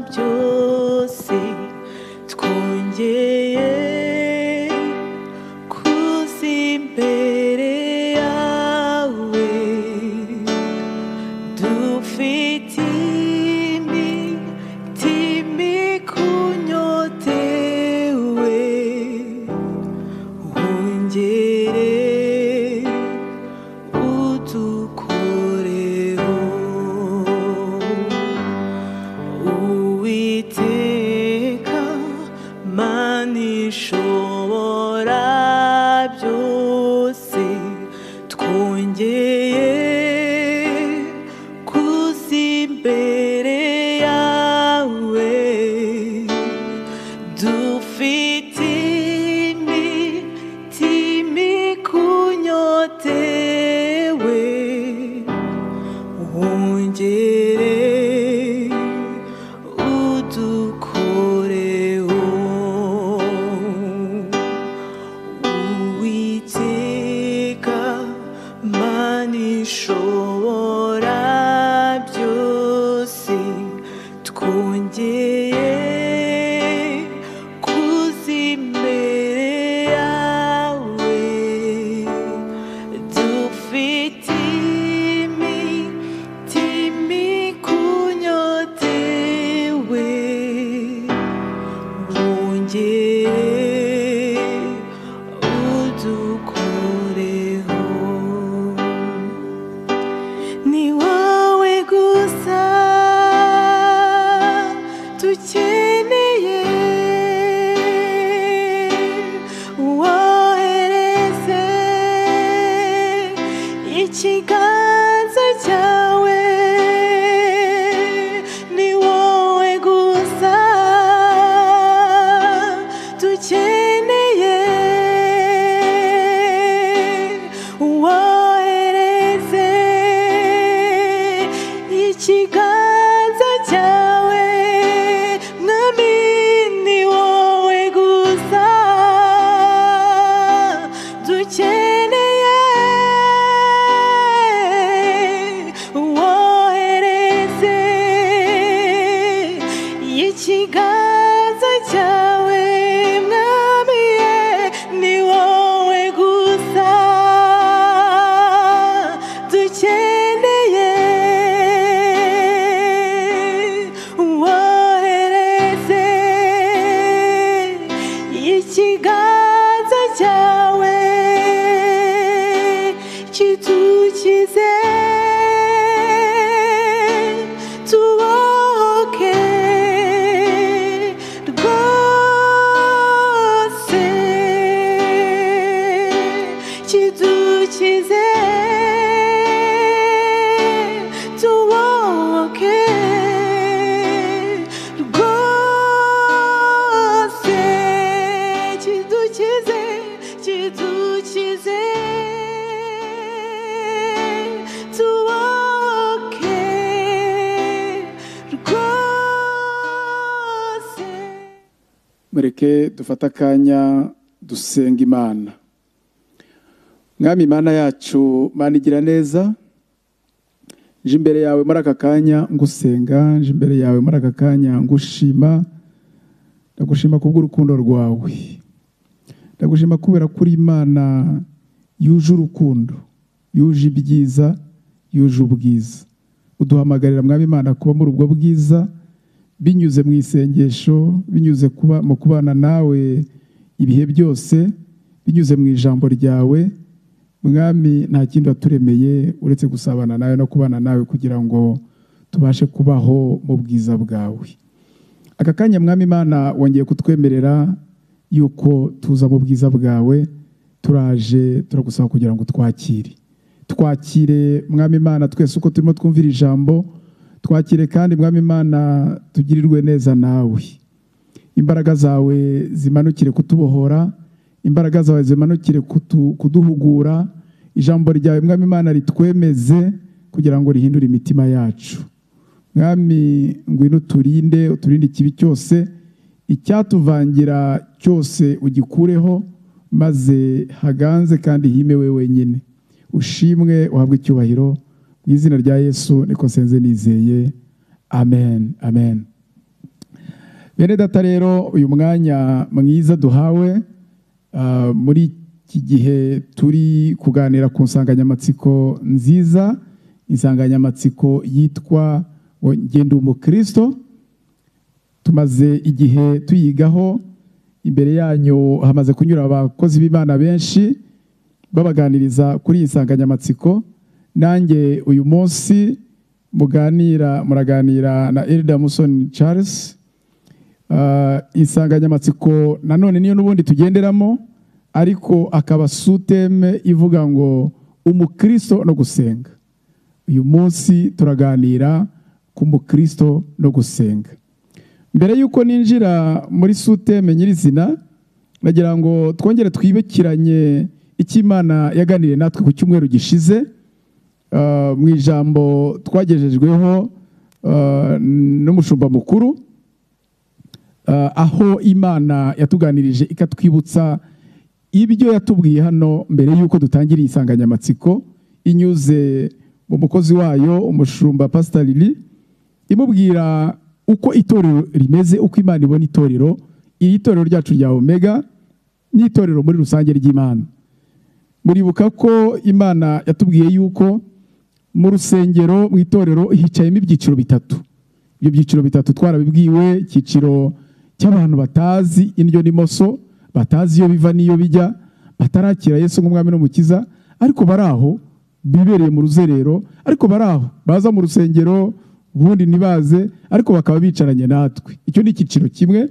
byose twongeye kuza imbere yawe dufite imiti mikunyotewe wongere udukoreho uwiteka mana ishobora byose twongeye kuza imbere yawe dufite imiti mikunyotewe wongere udukoreho uwiteka mana ishobora byose twongeye kuza imbere yawe dufite imiti mikunyotewe wongere udukoreho ni wowe gusa dukeneye wohereze ikiganza cyawe ni wowe gusa dukeneye wohereze ikiganza cyawe mwami ni wowe gusa dukeneye wohereze ikiganza cyawe mwami ni wowe gusa dukeneye wohereze ikiganza cyawe kidukize tubohoke rwose kidukize tubohoke rwose kidukize kidukize tubohoke rwose mureke dufate akanya dusenga imana mwami imana yacu mana igira neza nje imbere yawe muri aka kanya ngusenga nje imbere yawe muri aka kanya ngushima ndagushima kubw'urukundo rwawe ndagushima kubera ko uri imana yuje urukundo yuje ibyiza yuje ubwiza uduhamagarira mwami imana kuba muri ubwo bwiza binyuze mu isengesho binyuze kuba mu kubana nawe ibihe byose binyuze mu ijambo ryawe mwami nta kindi waturemeye uretse gusabana nawe no kubana nawe kugira ngo tubashe kubaho mu bwiza bwawe aka kanya mwami imana wongeye kutwemerera yuko tuza mu bwiza bwawe turaje turagusaba kugira ngo twakire twakire mwami imana twese uko turimo twumvira ijambo twakire kandi mwami imana tugirirwe neza nawe imbaraga zawe zimanukire kutubohora imbaraga zawe zimanukire kutu- kuduhugura ijambo ryawe mwami imana ritwemeze kugira ngo rihindure imitima yacu mwami ngwino uturinde uturinde ikibi cyose icyatuvangira cyose ugikureho maze haganze kandi hime we wenyine ushimwe uhabwe icyubahiro mu izina rya yesu niko senze nizeye amen amen bene data rero uyu mwanya mwiza duhawe ah, muri iki gihe turi kuganira ku nsanganyamatsiko nziza insanganyamatsiko yitwa ngo ngenda umukristo tumaze igihe tuyigaho imbere yanyu hamaze kunyura abakozi b'imana benshi babaganiriza kuri iyi nsanganyamatsiko nanjye uyu munsi muganira muraganira na Elda Musoni Charles Ah, insanganyamatsiko nanone niyo n'ubundi tugenderamo ariko akaba suteme ivuga ngo umukristo no gusenga uyu munsi turaganira ku mukristo no gusenga mbere y'uko ninjira muri suteme nyirizina nagira ngo twongere twibukiranye icyo Imana yaganiriye natwe ku cyumweru gishize Ah, mu ijambo twagejejweho ah, n'umushumba mukuru Ah, aho imana yatuganirije ikatwibutsa ibyo yatubwiye hano mbere y'uko dutangira iyi nsanganyamatsiko inyuze mu mukozi wayo umushumba pasita lili imubwira uko itorero rimeze uko imana ibona itorero iri torero ryacu rya omega n'itorero muri rusange ry'imana muribuka ko imana yatubwiye yuko mu rusengero mu itorero hicayemo ibyiciro bitatu ibyo byiciro bitatu twarabibwiwe icyiciro cy'abantu batazi indyo n'imoso batazi iyo biva n'iyo bijya batarakira yesu nk'umwami n'umukiza ariko bari aho bibereye mu ruzerero ariko bari aho baza mu rusengero ubundi ntibaze ariko bakaba bicaranye natwe icyo ni icyiciro kimwe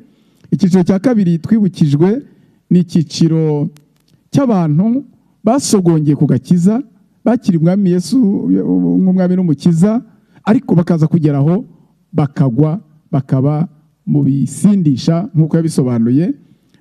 icyiciro cya kabiri twibukijwe ni icyiciro cy'abantu basogongeye ku gakiza bakiri umwami Yesu nk'umwami n'umukiza ariko bakaza kugera aho bakagwa bakaba mu bisindisha nk'uko yabisobanuye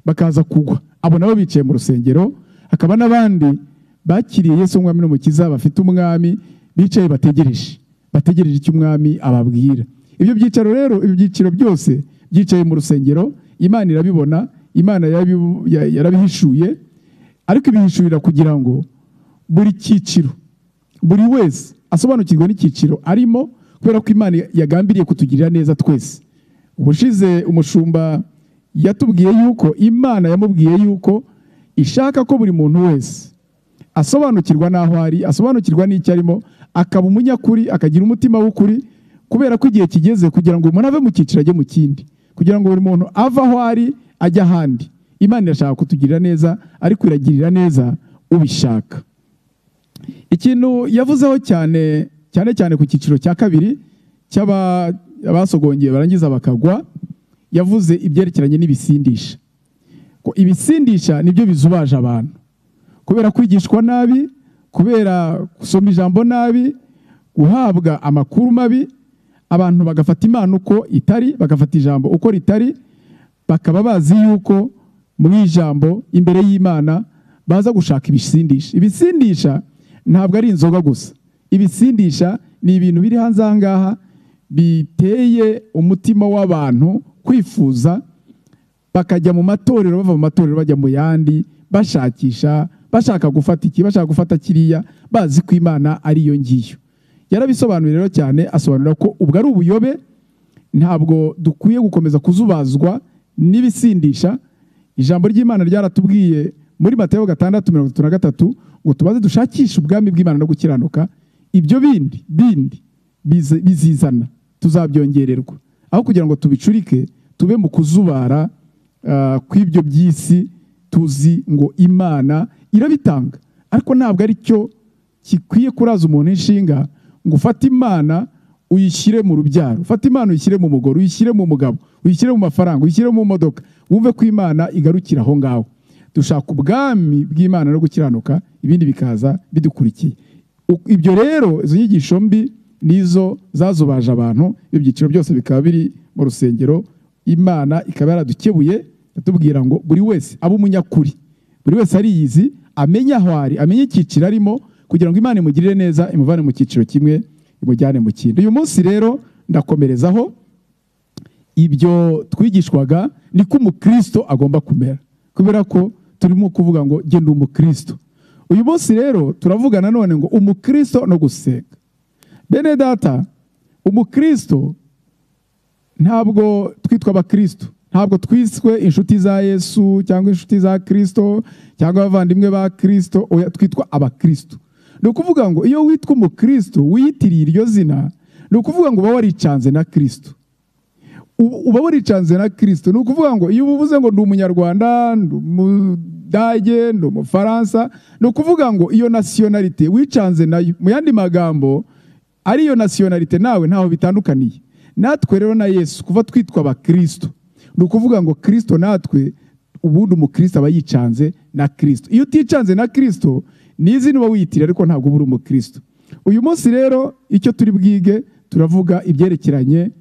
bakaza kugwa abo nabo bicaye mu rusengero hakaba n'abandi bakiriye Yesu nk'umwami n'umukiza bafite umwami bicaye bategereje bategereje icyo umwami ababwira ibyo byicaro rero ibyo byiciro byose byicaye mu rusengero imana irabibona imana yarabi- ya- yarabihishuye ariko ibihishurira kugira ngo buri cyiciro buri wese asobanukirwe n'icyiciro arimo kubera ko imana yagambiriye kutugirira neza twese ubushize umushumba yatubwiye yuko imana yamubwiye yuko ishaka ko buri muntu wese asobanukirwa n'aho ari asobanukirwa n'icyo arimo akaba umunyakuri akagira umutima w'ukuri kubera ko igihe kigeze kugira ngo umuntu ave mu cyiciro ajye mu kindi kugira ngo buri muntu ave aho ari ajye ahandi imana irashaka kutugirira neza ariko iragirira neza ubishaka ikintu yavuzeho cyane cyane cyane ku cyiciro cya kabiri cy'aba- abasogongeye barangiza bakagwa yavuze ibyerekeranye n'ibisindisha ko ibisindisha nibyo bizubaje abantu kubera kwigishwa nabi kubera gusoma ijambo nabi guhabwa amakuru mabi abantu bagafata imana uko itari bagafata ijambo uko ritari bakaba bazi yuko mu ijambo imbere y'imana baza gushaka ibisindisha ibisindisha ntabwo ari inzoga gusa ibisindisha ni ibintu biri hanze aha ngaha biteye umutima w'abantu kwifuza bakajya mu matorero bava mu matorero bajya mu yandi bashakisha bashaka gufata iki bashaka gufata kiriya bazi ko imana ariyo ngiyo yarabisobanuye rero cyane asobanura ko ubwo ari ubuyobe ntabwo dukwiye gukomeza kuzubazwa n'ibisindisha ijambo ry'imana ryaratubwiye muri matayo gatandatu mirongo itatu na gatatu ngo tubaze dushakishe ubwami bw'imana no gukiranuka ibyo bindi bindi bize- bizizana tuzabyongererwa aho kugira ngo tubicurike tube mu kuzubara ah, kw'ibyo by'isi tuzi ngo imana irabitanga ariko ntabwo ari cyo gikwiye kuraza umuntu inshinga ngo ufate imana uyishyire mu rubyaro ufate imana uyishyire mu mugore uyishyire mu mugabo uyishyire mu mafaranga uyishyire mu modoka wumve ko imana igarukira aho ngaho dushaka ubwami bw'imana no gukiranuka ibindi bikaza bidukurikiye U- ibyo rero izo nyigisho mbi nizo zazubaje abantu ibyo byiciro byose bikaba biri mu rusengero imana ikaba yaradukebuye yatubwira ngo buri wese abe umunyakuri buri wese ariyizi amenye aho ari amenye icyiciro arimo kugira ngo imana imugirire neza imuvane mu cyiciro kimwe imujyane mu kindi uyu munsi rero ndakomerezaho ibyo twigishwaga ni ko umukristo agomba kumera kubera ko turimo kuvuga ngo genda umukristo uyu munsi rero turavuga nanone ngo umukristo no gusenga bene data umukristo ntabwo twitwa abakristo ntabwo twiswe inshuti za yesu cyangwa inshuti za kirisito cyangwa abavandimwe ba kirisito oya twitwa abakirisito ni ukuvuga ngo iyo witwa umukirisito wiyitiriye iryo zina ni ukuvuga ngo uba waricanze na kirisito uba uba waricanze na kirisito ni ukuvuga ngo iyo ubuvuze ngo ndi umunyarwanda ndi umudage ndi umufaransa ni ukuvuga ngo iyo nasiyonarite wicanze nayo mu yandi magambo ariyo nasiyonarite nawe ntaho bitandukaniye natwe rero na yesu kuva twitwa abakirisito ni ukuvuga ngo kirisito natwe ubundi umukirisito aba yicanze na kirisito iyo uticanze na kirisito ni izina uba wiyitiriye ariko ntabwo uba uri umukirisito uyu munsi rero icyo turi bwige turavuga ibyerekeranye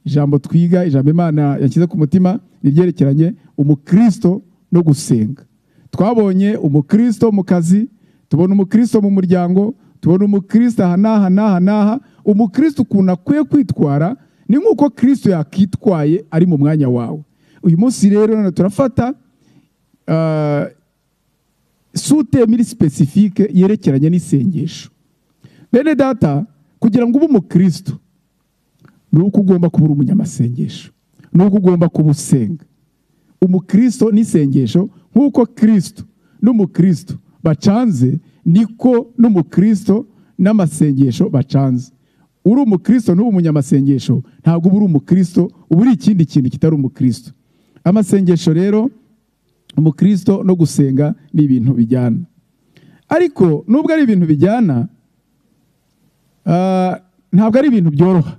ijambo twiga ijambo imana yashyize ku mutima ribyerekeranye umukristo no gusenga twabonye umukristo mu kazi tubona umukristo mu muryango tubona umukristo aha n'aha n'aha n'aha umukristo ukuntu akwiye kwitwara ni nk'uko kristo yakitwaye ari mu mwanya wawe uyu munsi rero none turafata ah, suteme iri sipesifike yerekeranye n'isengesho bene data kugira ngo ube umukristo ni uko ugomba kuba uri umunyamasengesho ni uko ugomba kuba usenga umukristo n'isengesho nk'uko kirisito n'umukristo bacanze niko n'umukristo n'amasengesho bacanze uri umukristo n'uba umunyamasengesho ntabwo uba uri umukristo uba uri ikindi kintu kitari umukristo amasengesho rero umukristo no gusenga ni ibintu bijyana ariko nubwo ari ibintu bijyana ah, ntabwo ari ibintu byoroha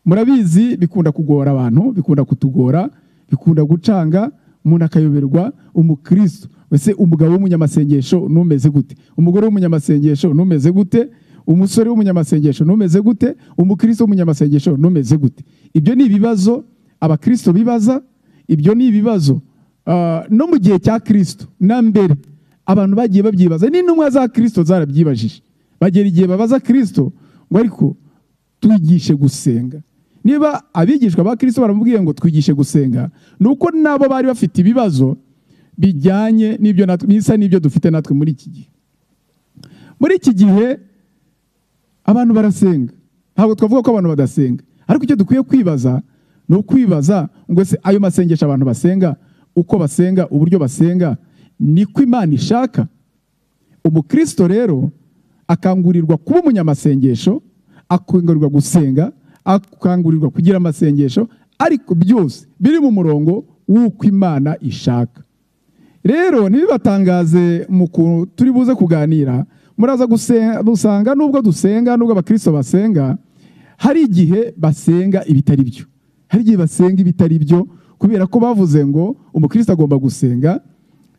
murabizi bikunda kugora abantu bikunda kutugora bikunda gucanga umuntu akayoberwa umukristo wese umugabo w'umunyamasengesho numeze gute umugore w'umunyamasengesho numeze gute umusore w'umunyamasengesho numeze gute umukristo w'umunyamasengesho numeze gute ibyo ni ibibazo abakristo bibaza ibyo ni ibibazo ah, no mu gihe cya kirisito na mbere abantu bagiye babyibaza n'intumwa za kirisito zarabyibajije bagera igihe babaza kirisito ngo ariko twigishe gusenga niba abigishwa ba kirisito baramubwiye ngo twigishe gusenga ni uko nabo bari bafite ibibazo bijyanye n'ibyo natwe bisa n'ibyo dufite natwe muri iki gihe muri iki gihe abantu barasenga ntabwo twavuga ko abantu badasenga ariko icyo dukwiye kwibaza ni ukwibaza ngo ese ayo masengesho abantu basenga uko basenga uburyo basenga niko imana ishaka umukristo rero akangurirwa kuba umunyamasengesho akangurirwa gusenga akangurirwa kugira amasengesho ariko byose biri mu murongo w'uko imana ishaka rero ntibibatangaze mu kuntu turi buze kuganira muraza gusen- gusanga nubwo dusenga nubwo abakristo basenga hari igihe basenga ibitari byo hari igihe basenga ibitari byo kubera ko bavuze ngo umukristo agomba gusenga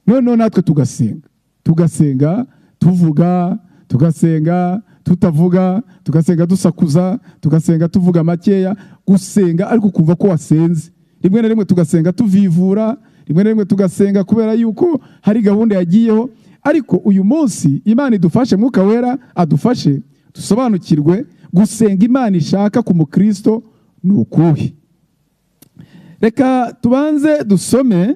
noneho natwe tugasenga tugasenga tuvuga tugasenga tutavuga tugasenga dusakuza tugasenga tuvuga makeya gusenga ariko ukumva ko wasenze rimwe na rimwe tugasenga tuvivura rimwe na rimwe tugasenga kubera yuko hari gahunda yagiyeho ariko uyu munsi imana idufashe mwuka wera adufashe dusobanukirwe gusenga imana ishaka ku mukristo ni ukuhe reka tubanze dusome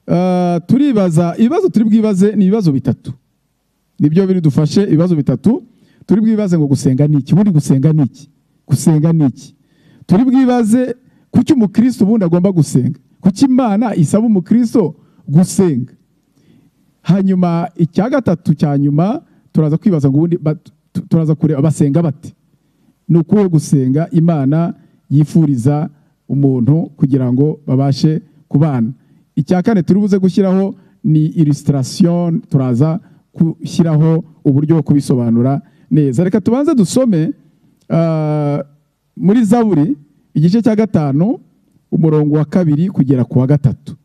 ah, turibaza ibibazo turi bwibaze ni ibibazo bitatu nibyo biridufashe ibibazo bitatu turi bwibaze ngo gusenga ni iki ubundi gusenga ni iki gusenga ni iki turi bwibaze kuki umukristo ubundi agomba gusenga kuki imana isaba umukristo gusenga hanyuma icya gatatu cya nyuma turaza kwibaza ngo ubundi ba- tu- turaza kureba basenga bate ni ukuwe gusenga imana yifuriza umuntu kugira ngo babashe kubana icya kane turi buze gushyiraho ni illustration turaza gushyiraho uburyo bwo kubisobanura neza reka tubanze dusome ah, muri zaburi igice cya gatanu umurongo wa kabiri kugera ku wa gatatu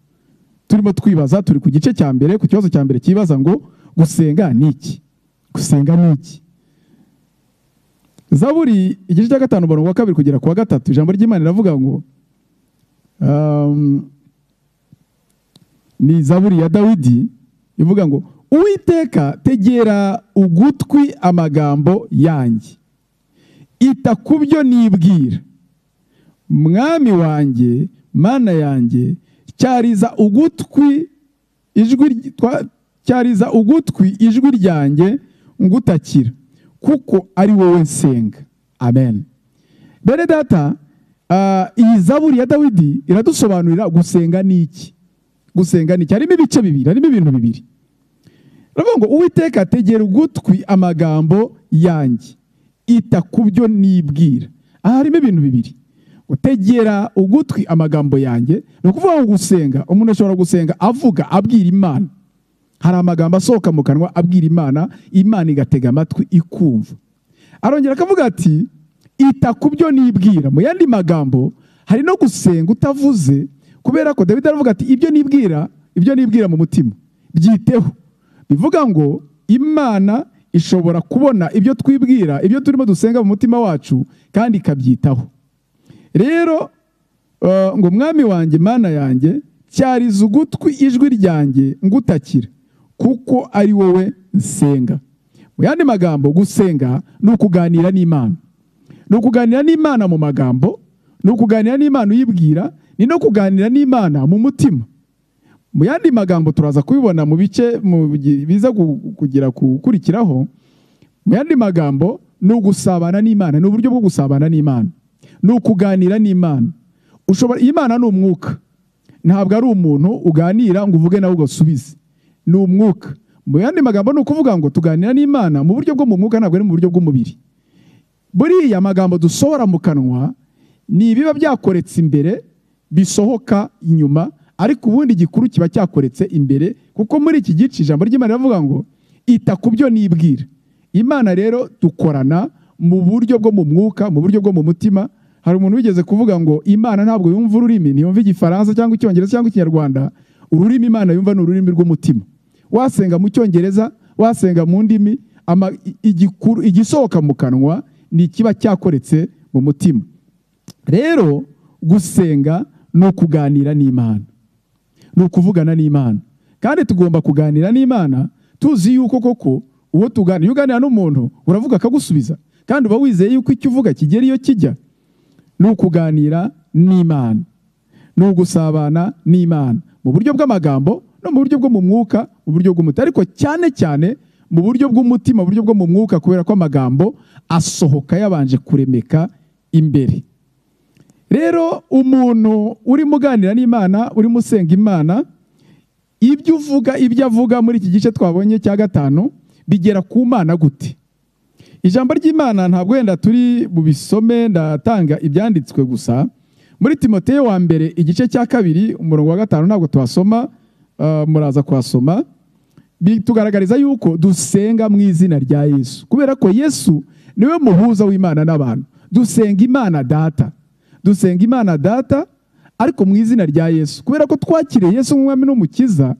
turimo twibaza turi ku gice cya mbere ku kibazo cya mbere cyibaza ngo gusenga ni iki gusenga ni iki zaburi igice cya gatanu umurongo wa kabiri kugera ku wa gatatu ijambo ry'imana riravuga ngo um, ni zaburi ya dawidi ivuga ngo uwiteka tegera ugutwi amagambo yanjye ita ku byo nibwira mwami wanjye mana yanjye cyariza ugutwi ijwi ry- twa- cyariza ugutwi ijwi ryanjye ngutakira kuko ari wowe nsenga amen bene data ah, Ah, iyi zaburi ya dawidi iradusobanurira gusenga ni iki gusenga ni iki harimo ibice bibiri harimo ibintu bibiri aravuga ngo uwiteka tegera ugutwi amagambo yanjye ita ku byo nibwira aha harimo ibintu bibiri utegera ugutwi amagambo yanjye ni ukuvuga ngo gusenga umuntu ashobora gusenga avuga abwira imana hari amagambo asohoka mu kanwa abwira imana imana igatega amatwi ikumva arongera akavuga ati ita ku byo nibwira mu yandi magambo hari no gusenga utavuze kubera ko dawidi aravuga ati ibyo nibwira ibyo nibwira mu mutima byiteho bivuga ngo imana ishobora kubona ibyo twibwira ibyo turimo dusenga mu mutima wacu kandi ikabyitaho rero eh, ngo umwami wanjye mana yanjye cyariza ugutwi ijwi ryanjye ngutakira kuko ari wowe nsenga mu yandi magambo gusenga ni ukuganira n'imana ni ukuganira n'imana mu magambo ni ukuganira n'imana uyibwira ni no kuganira n'imana mu mutima mu yandi magambo turaza kubibona mu bice mu gi- biza ku- kugira gukurikiraho mu yandi magambo ni ugusabana n'imana ni uburyo bwo gusabana n'imana ni ukuganira n'imana ushobora imana ni umwuka ntabwo ari umuntu uganira ngo uvuge nawe ugasubize ni umwuka mu yandi magambo ni ukuvuga ngo tuganira n'imana mu buryo bwo mu mwuka ntabwo ari mu buryo bw'umubiri buriya magambo dusohora mu kanwa ni ibiba byakoretse imbere bisohoka inyuma ariko ubundi igikuru kiba cyakoretse imbere kuko muri iki gice ijambo ry'imana riravuga ngo ita ku byo nibwira imana rero dukorana mu buryo bwo mu mwuka mu buryo bwo mu mutima hari umuntu wigeze kuvuga ngo imana ntabwo yumva ururimi ntiyumva igifaransa cyangwa icyongereza cyangwa ikinyarwanda ururimi imana yumva ni ururimi rw'umutima wasenga mu cyongereza wasenga mu ndimi ama- i- igikuru- igisohoka mu kanwa ni ikiba cyakoretse mu mutima rero gusenga ni ukuganira n'imana ni ukuvugana n'imana kandi tugomba kuganira n'imana tuzi yuko koko uwo tuganira iyo uganira n'umuntu uravuga akagusubiza kandi uba wizeye yuko icyo uvuga kigera iyo kijya ni ukuganira n'imana ni ugusabana n'imana mu buryo bw'amagambo no mu buryo bwo mu mwuka mu buryo bw'umutima ariko cyane cyane mu buryo bw'umutima mu buryo bwo mu mwuka kubera ko amagambo asohoka yabanje kuremeka imbere rero umuntu urimo uganira n'imana urimo usenga imana ibyo uvuga ibyo avuga muri iki gice twabonye cya gatanu bigera ku mana gute ijambo ry'imana ntabwo wenda turi bubisome ndatanga ibyanditswe gusa muri timoteyo wa mbere igice cya kabiri umurongo wa gatanu ntabwo tuhasoma ah, muraza kuhasoma bitugaragariza yuko dusenga mu izina rya yesu kubera ko yesu niwe muhuza w'imana n'abantu dusenga imana data dusenga imana data ariko mu izina rya yesu kubera ko twakiriye yesu nk'umwami n'umukiza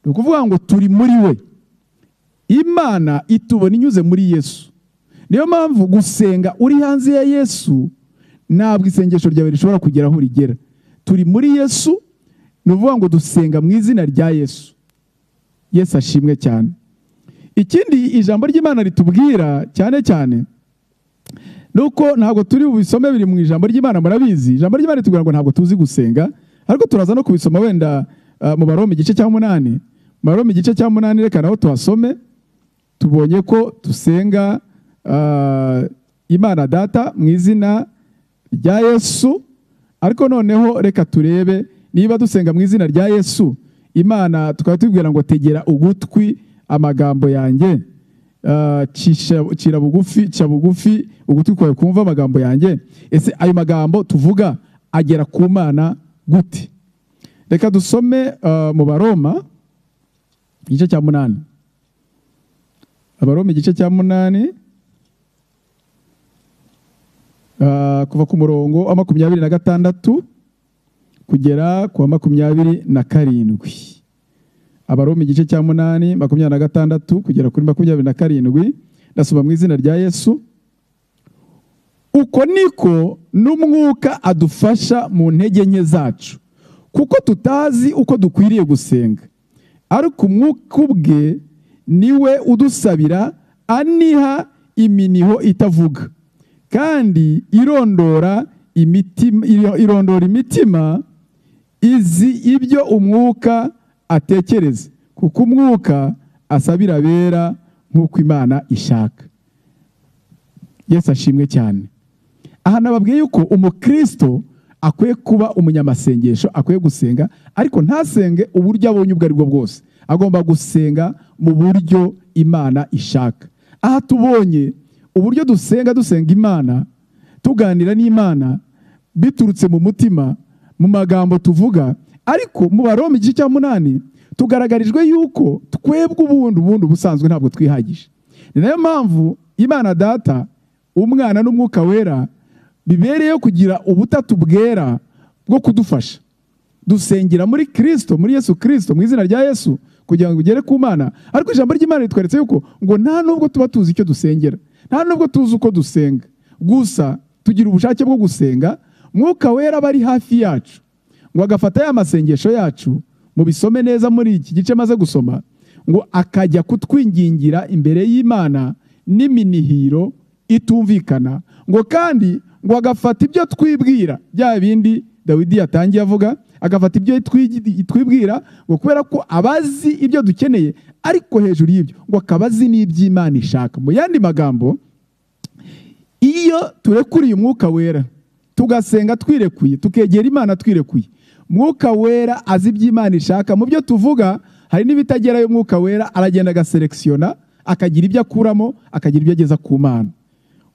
ni ukuvuga ngo turi muri we imana itubona inyuze muri yesu niyo mpamvu gusenga uri hanze ya yesu ntabwo isengesho ryawe rishobora kugera aho rigera turi muri yesu ni ukuvuga ngo dusenga mu izina rya yesu yesu ashimwe cyane ikindi ijambo ry'imana ritubwira cyane cyane ni uko ntabwo turi bubisome biri mu ijambo ry'imana murabizi ijambo ry'imana ritubwira ngo ntabwo tuzi gusenga ariko turaza no kubisoma wenda ah, mu baroma igice cya munani mu baroma igice cya munani reka naho tuhasome tubonye ko dusenga ah, imana data mu izina rya yesu ariko noneho reka turebe niba dusenga mu izina rya yesu imana tukaba tubwira ngo tegera ugutwi amagambo yanjye Ah, cisha- cira bugufi cya bugufi ugutwi kwawe kumva amagambo yanjye ese ayo magambo tuvuga agera ku mana gute reka dusome ah, mu baroma igice cya munani abaroma igice cya munani ah, kuva ku murongo wa makumyabiri na gatandatu kugera ku wa makumyabiri na karindwi abaroma igice cya munani makumyabiri na gatandatu kugera kuri makumyabiri na karindwi ndasoma mu izina rya yesu uko niko n'umwuka adufasha mu ntege nke zacu kuko tutazi uko dukwiriye gusenga ariko umwuka ubwe niwe udusabira aniha iminiho itavuga kandi irondora imitima, irondora imitima izi ibyo umwuka atekereza kuko umwuka asabira abera nk'uko imana ishaka yesu ashimwe cyane aha nababwiye yuko umukristo akwiye kuba umunyamasengesho akwiye gusenga ariko ntasenge uburyo abonye ubwo ari bwo bwose agomba gusenga mu buryo imana ishaka aha tubonye uburyo dusenga dusenga imana tuganira n'imana biturutse mu mutima mu magambo tuvuga ariko mu baroma igice cya munani tugaragarijwe yuko twebwe ubundi ubundi ubusanzwe ntabwo twihagije ni nayo mpamvu imana data umwana n'umwuka wera bibereyeho kugira ubutatu bwera bwo kudufasha dusengera muri kirisito muri yesu kirisito mu izina rya yesu kugira ngo ugere ku mana ariko ijambo ry'imana ritweretse yuko ngo nta nubwo tuba tuzi icyo dusengera nta nubwo tuzi uko dusenga gusa tugira ubushake bwo gusenga mwuka wera aba ari hafi yacu ngo agafata ya masengesho yacu mubisome neza muri iki gice maze gusoma ngo akajya kutwingingira imbere y'imana n'iminihiro itumvikana ngo kandi ngo agafata ibyo twibwira bya bindi dawidi yatangiye avuga agafata ibyo twigi- twibwira ngo kubera ko abazi ibyo dukeneye ariko hejuru y'ibyo ngo akaba azi n'iby'imana ishaka mu yandi magambo iyo turekuriye umwuka wera tugasenga twirekuye tukegera imana twirekuye umwuka wera azi iby'imana ishaka mu byo tuvuga hari n'ibitagerayo umwuka wera aragenda agaselekisiyona akagira ibyo akuramo akagira ibyo ageza ku mana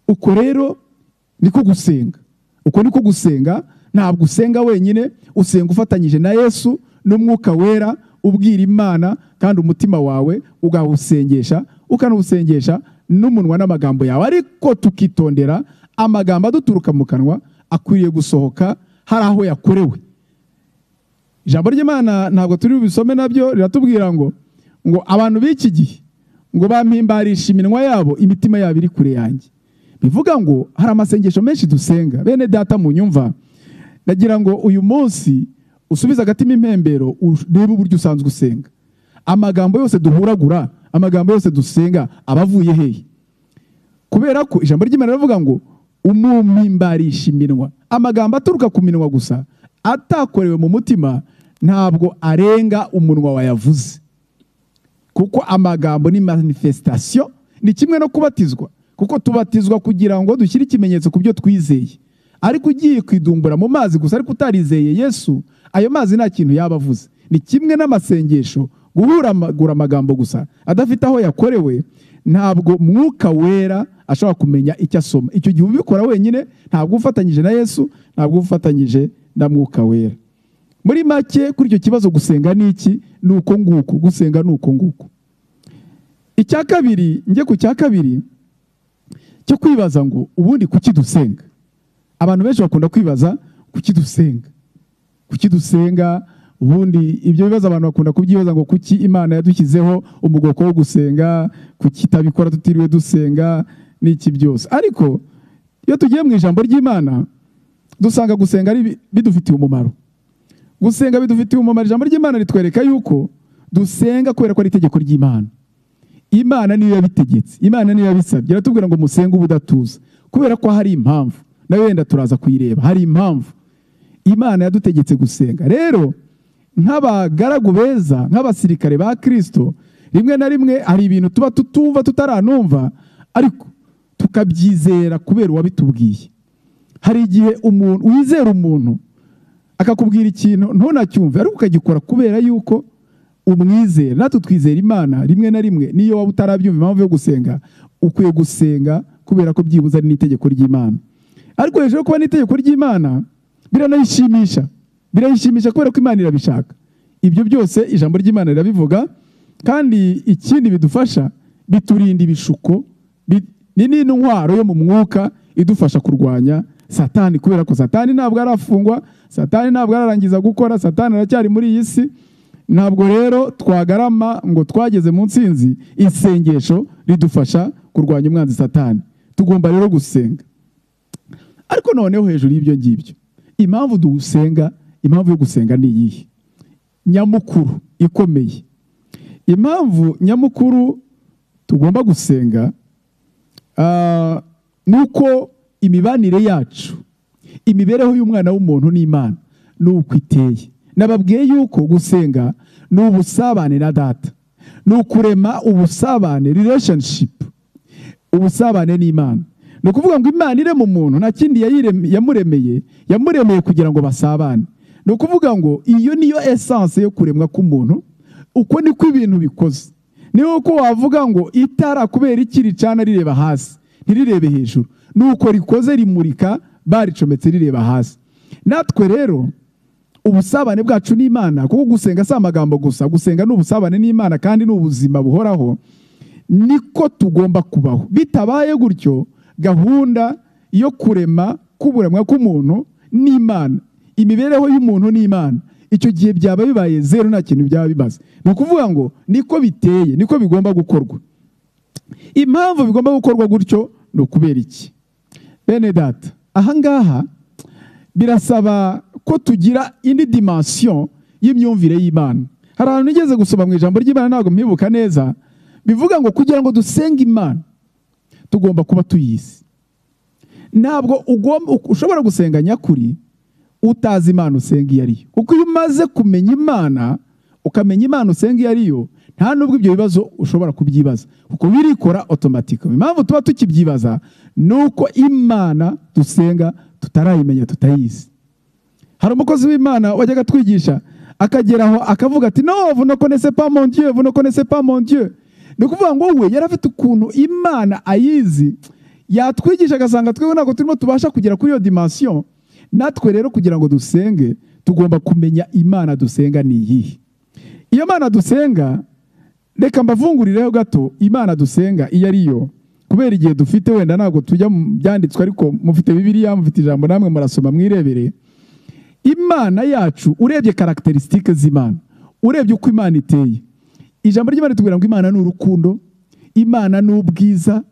uko rero niko gusenga uko niko gusenga ntabwo usenga wenyine usenga ufatanyije na yesu n'umwuka wera ubwira imana kandi umutima wawe ugawusengesha ukanawusengesha n'umunwa n'amagambo yawe ariko tukitondera amagambo aduturuka mu kanwa akwiriye gusohoka hari aho yakorewe ijambo ry'imana ntabwo turi bubisome nabyo riratubwira ngo ngo abantu b'iki gihe ngo bampimbarisha iminwa yabo imitima yabo iri kure yanjye bivuga ngo hari amasengesho menshi dusenga bene data mu nyumva ndagira ngo uyu munsi usubize agatima impembero urebe uburyo usanzwe usenga amagambo yose duhuragura amagambo yose dusenga aba avuye hehe kubera ko ijambo ry'imana rivuga ngo umumimbarisha iminwa amagambo aturuka ku minwa gusa atakorewe mu mutima ntabwo arenga umunwa wayavuze kuko amagambo ni manifestation ni kimwe no kubatizwa kuko tubatizwa kugira ngo dushyire ikimenyetso ku byo twizeye ariko ugiye kwidumbura mu mazi gusa ariko utarizeye yesu ayo mazi nta kintu yaba avuze ni kimwe n'amasengesho guhuragura amagambo gusa adafite aho yakorewe ntabwo mwuka wera ashobora kumenya icyo asoma icyo gihe ubikora wenyine ntabwo ufatanyije na yesu ntabwo ufatanyije na mwuka wera muri make kuri icyo kibazo gusenga ni iki ni uko nguko gusenga ni uko nguko icya kabiri njye ku cya kabiri cyo kwibaza ngo ubundi kuki dusenga abantu benshi bakunda kwibaza kuki dusenga kuki dusenga ubundi ibyo bibazo abantu bakunda kubyibaza ngo kuki imana yadushyizeho umugoko wo gusenga kuki itabikora tutiriwe dusenga n'iki byose ariko iyo tugiye mu ijambo ry'imana dusanga gusenga ari bi- bidufitiye umumaro gusenga bidufitiye umumaro ijambo ry'imana ritwereka yuko dusenga kubera ko ari itegeko ry'imana imana niyo yabitegetse imana niyo yabisabye iratubwira ngo musenge ubudatuza kubera ko hari impamvu nayo wenda turaza kuyireba hari impamvu imana yadutegetse gusenga rero nk'abagaragu beza nk'abasirikare ba kirisito rimwe na rimwe hari ibintu tuba tutumva tutaranumva ariko tukabyizera kubera uwabitubwiye hari igihe umuntu wizera umuntu akakubwira ikintu ntunacyumve ariko ukagikora kubera yuko umwizera natwe twizera imana rimwe na rimwe n'iyo waba utarabyumva impamvu yo gusenga ukwiye gusenga kubera ko byibuze ari n'itegeko ry'imana ariko hejuru yo kuba n'itegeko ry'imana biranayishimisha birayishimisha kubera ko imana irabishaka ibyo byose ijambo ry'imana rirabivuga kandi ikindi bidufasha biturinda ibishuko bi- ni n'intwaro yo mu mwuka idufasha kurwanya satani kubera ko satani ntabwo arafungwa satani ntabwo ararangiza gukora satani aracyari muri iyi si ntabwo rero twagarama ngo twageze mu nsinzi isengesho ridufasha kurwanya umwanzi satani tugomba rero gusenga ariko noneho hejuru y'ibyo ngibyo impamvu dusenga impamvu yo gusenga ni iyihe nyamukuru ikomeye impamvu nyamukuru tugomba gusenga Ah, ni uko imibanire yacu imibereho y'umwana w'umuntu n'imana ni uko iteye nababwiye yuko gusenga ni ubusabane na data ni ukurema ubusabane relationship ubusabane n'imana ni ukuvuga ngo imana irema umuntu nta kindi yayirem- yamuremeye yamuremeye kugira ngo basabane ni ukuvuga ngo iyo niyo esanse yo kuremwa k'umuntu uko niko ibintu bikoze niyo ko wavuga ngo itara kubera iki ricana rireba hasi ntirirebe hejuru ni uko rikoze rimurika baricometse rireba hasi natwe rero ubusabane bwacu n'imana kuko gusenga si amagambo gusa gusenga ni ubusabane n'imana kandi ni ubuzima buhoraho niko tugomba kubaho bitabaye gutyo gahunda yo kurema k'uburemwa k'umuntu n'imana imibereho y'umuntu n'imana icyo gihe byaba bibaye zeru nta kintu byaba bimaze ni ukuvuga ngo niko biteye niko bigomba gukorwa impamvu bigomba gukorwa gutyo ni ukubera iki bene data ahangaha birasaba ko tugira indi dimansiyo y'imyumvire y'imana hari ahantu nigeze gusoma mu ijambo ry'imana ntabwo mwibuka neza bivuga ngo kugira ngo dusenge imana tugomba kuba tuyizi ntabwo ugomba- ushobora gusenga nyakuri utazi imana usenga iyo ari yo kuko iyo umaze kumenya imana ukamenya imana usenga iyo ari yo nta n'ubwo ibyo bibazo ushobora kubyibaza kuko birikora otomatike impamvu tuba tukibyibaza ni uko imana dusenga tutarayimenya tutayizi hari umukozi w'imana wajyaga atwigisha akagera aho akavuga ati no vous ne connaissez pas mon dieu vous ne connaissez pas mon dieu ni ukuvuga ngo we yari afite ukuntu imana ayizi yatwigisha agasanga twebwe ntabwo turimo tubasha kugera kuri iyo dimansiyo natwe rero kugira ngo dusenge tugomba kumenya imana dusenga ni iyihe iyo mana dusenga reka mbavungurireho gato imana dusenga iyo ari yo kubera igihe dufite wenda ntabwo tujya mu byanditswe ariko mufite bibiliya mufite ijambo namwe murasoma mwirebere imana yacu urebye karagiterisitike z'imana urebye uko imana iteye ijambo ry'imana ritubwira ngo imana ni urukundo imana ni ubwiza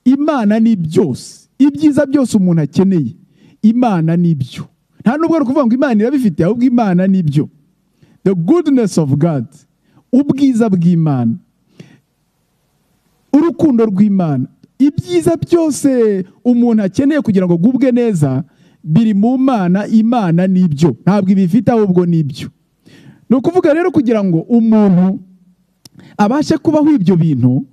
imana ni byose ibyiza byose umuntu akeneye imana ni byo nta nubwo ari ukuvuga ngo imana irabifite ahubwo imana ni byo the goodness of god ubwiza bw'imana urukundo rw'imana ibyiza byose umuntu akeneye kugira ngo agubwe neza biri mu mana imana n'ibyo ntabwo ibifite ahubwo n'ibyo ni ukuvuga rero kugira ngo umuntu abashe kubaho ibyo bintu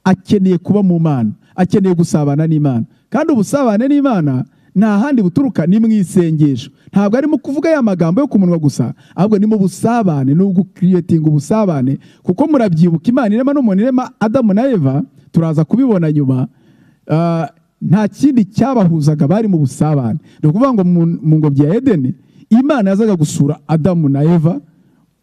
akeneye kuba mu mana akeneye gusabana n'imana kandi ubusabane n'imana nta handi buturuka ni mu isengesho ntabwo arimo kuvuga ya magambo yo ku munwa gusa ahubwo ni mu busabane ni ugukiriyetinga ubusabane kuko murabyibuka imana irema n'umuntu irema adamu na eva turaza kubibona nyuma Ah, nta kindi cyabahuzaga bari mu busabane ni ukuvuga ngo mu mu ngobyi ya edeni imana yazaga gusura adamu na eva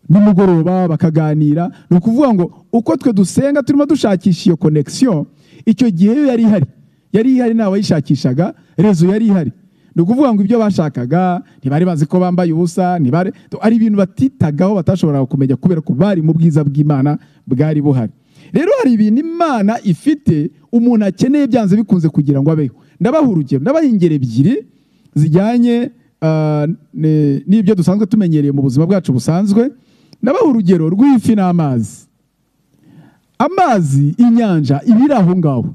nimugoroba bakaganira ni ukuvuga ngo uko twe dusenga turimo dushakisha iyo konekisiyo icyo gihe yo yari ihari yari ihari nta wayishakishaga rezo yari ihari ni ukuvuga ngo ibyo bashakaga ntibari bazi ko bambaye ubusa ntibari ari ibintu batitagaho batashoboraga kumenya kubera ko bari mu bwiza bw'imana bwari buhari rero hari ibintu imana ifite umuntu akeneye byanze bikunze kugira ngo abeho ndabaha urugero ndabaha ingero ebyiri zijyanye ah, ne- n'ibyo dusanzwe tumenyereye mu buzima bwacu busanzwe ndabaha urugero rw'ifi n'amazi amazi inyanja iba iri aho ngaho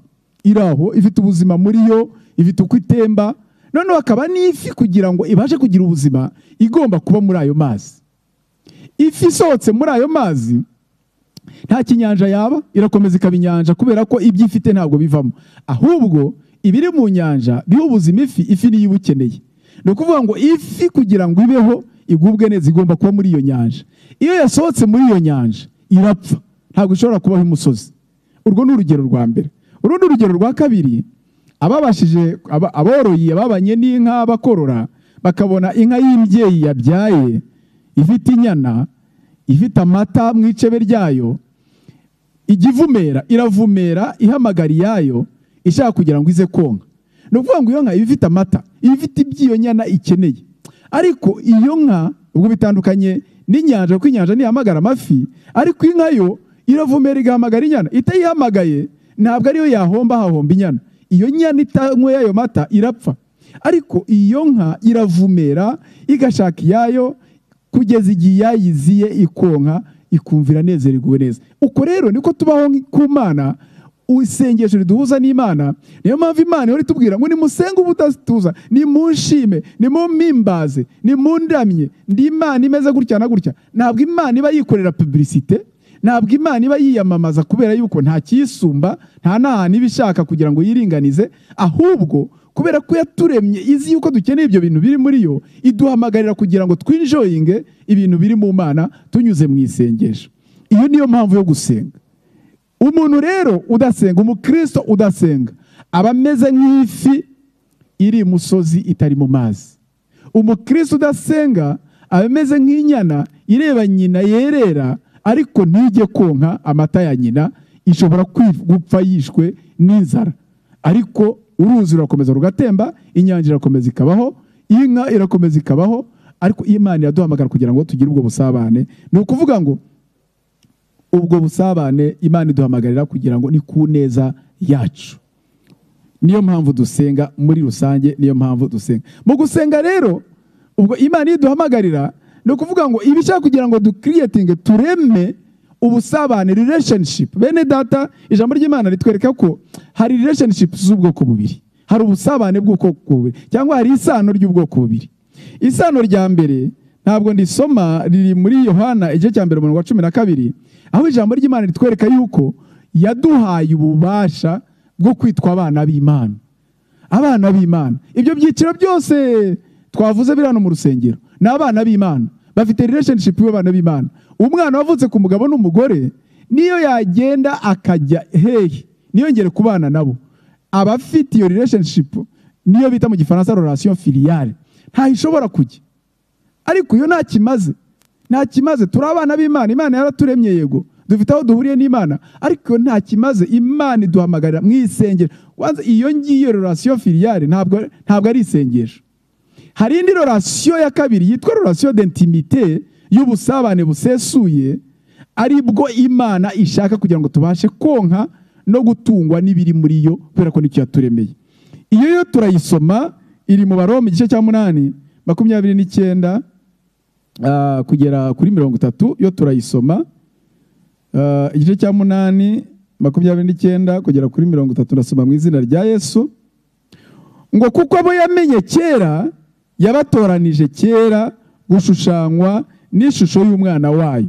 iri aho ifite ubuzima muri yo ifite uko itemba noneho hakaba n'ifi kugira ngo ibashe kugira ubuzima igomba kuba muri ayo mazi ifi isohotse muri ayo mazi nta kinyanja yaba irakomeza ikaba inyanja kubera ko ibyo ifite ntabwo bivamo ahubwo ibiri mu nyanja biha ubuzima ifi ifi niyo iba ikeneye ni ukuvuga ngo ifi kugira ngo ibeho igubwe neza igomba kuba muri iyo nyanja iyo yasohotse muri iyo nyanja irapfa ntabwo ishobora kubaho imusozi urwo ni urugero rwa mbere urundi urugero rwa kabiri ababashije aba- aboroye ababanye n'inka bakorora bakabona inka y'imbyeyi yabyaye ifite inyana ifite amata mu icebe ryayo igivumera iravumera ihamagara iyayo ishaka kugira ngo ize konka ni ukuvuga ngo iyo nka iba ifite amata iba ifite iby'iyo nyana ikeneye ariko iyo nka ubwo bitandukanye n'inyanja kuko inyanja ntihamagara amafi ariko inka yo iravumera igahamagara inyana itayihamagaye ntabwo ariyo yahomba hahomba inyana iyo nyana itanyweye ayo mata irapfa ariko iyo nka iravumera igashaka iyayo kugeza igihe yayiziye ikonka ikumvira nezererwa neza uko rero niko tubaho ku mana isengesho riduhuza n'imana niyo mpamvu imana ihora itubwira ngo nimusenga ubudatuza nimunshime nimumpimbaze nimundamye ndi imana imeze gutya na gutya ntabwo imana iba yikorera publicite ntabwo imana iba yiyamamaza kubera yuko nta cyisumba nta n'ahantu iba ishaka kugira ngo yiringanize ahubwo kubera ko yaturemye izi yuko dukeneye ibyo bintu biri muri yo iduhamagarira kugira ngo twinjoyinge ibintu biri mu mana tunyuze mu isengesho iyo niyo mpamvu yo gusenga umuntu rero udasenga umukristo udasenga aba ameze nk'ifi iri imusozi itari mu mazi umukristo udasenga aba ameze nk'inyana ireba nyina yerera ariko ntijye konka amata ya nyina ishobora kwi- gupfa yishwe n'inzara ariko uruzi rurakomeza rugatemba inyanja irakomeza ikabaho inka irakomeza ikabaho ariko imana iraduhamagara kugira ngo tugire ubwo busabane ni ukuvuga ngo ubwo busabane imana iduhamagarira kugira ngo ni ku neza yacu niyo mpamvu dusenga muri rusange niyo mpamvu dusenga mu gusenga rero ubwo imana iyo iduhamagarira ni ukuvuga ngo iba ishaka kugira ngo dukiriyetinge tureme ubusabane relationship bene data ijambo ry'imana ritwereka ko hari relationship z'ubwoko bubiri hari ubusabane bw'ubwoko bubiri cyangwa hari isano ry'ubwoko bubiri isano rya mbere ntabwo ndisoma riri muri yohana igice cya mbere umurongo wa cumi na kabiri aho ijambo ry'imana ritwereka yuko yaduhaye ububasha bwo kwitwa abana b'imana abana b'imana ibyo byiciro byose twavuze biri hano mu rusengero ni abana b'imana bafite relationship y'abana b'imana umwana wavutse ku mugabo n'umugore niyo yagenda akajya hehe ntiyongere kubana nabo aba afite iyo relationship niyo bita mu gifaransa relation filiale ntaho ishobora kujya ariko iyo nta kimaze nta kimaze turi abana b'imana imana yaraturemye yego dufite aho duhuriye n'imana ariko iyo nta kimaze imana iduhamagarira mu isengesho Kwanza iyo ngiyo relation filiale ntabwo ntabwo ari isengesho hari indi relation ya kabiri yitwa relation d'intimité y'ubusabane busesuye ari bwo imana ishaka kugira ngo tubashe konka no gutungwa n'ibiri muri yo kubera ko nicyo yaturemeye iyo yo turayisoma iri mu baroma igice cya munani makumyabiri n'icyenda ah, kugera kuri mirongo itatu yo turayisoma Ah, igice cya munani makumyabiri n'icyenda kugera kuri mirongo itatu ndasoma mu izina rya yesu ngo kuko abo yamenye kera yabatoranije kera gushushanywa n'ishusho y'umwana wayo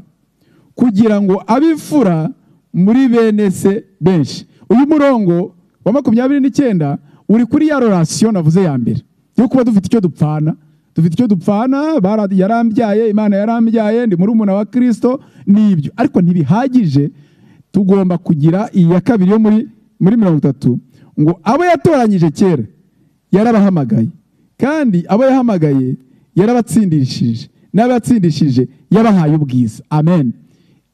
kugira ngo abe imfura muri bene se benshi uyu murongo wa makumyabiri n'icyenda uri kuri ya relation navuze ya mbere yo kuba dufite icyo dupfana dufite icyo dupfana bara- yarambyaye imana yarambyaye ndi muri wa kirisito n'ibyo ariko ntibihagije tugomba kugira iya kabiri yo muri muri mirongo itatu ngo abo yatoranyije kera yarabahamagaye kandi abo yahamagaye yarabatsindishije n'abatsindishije yabahaye ubwiza amen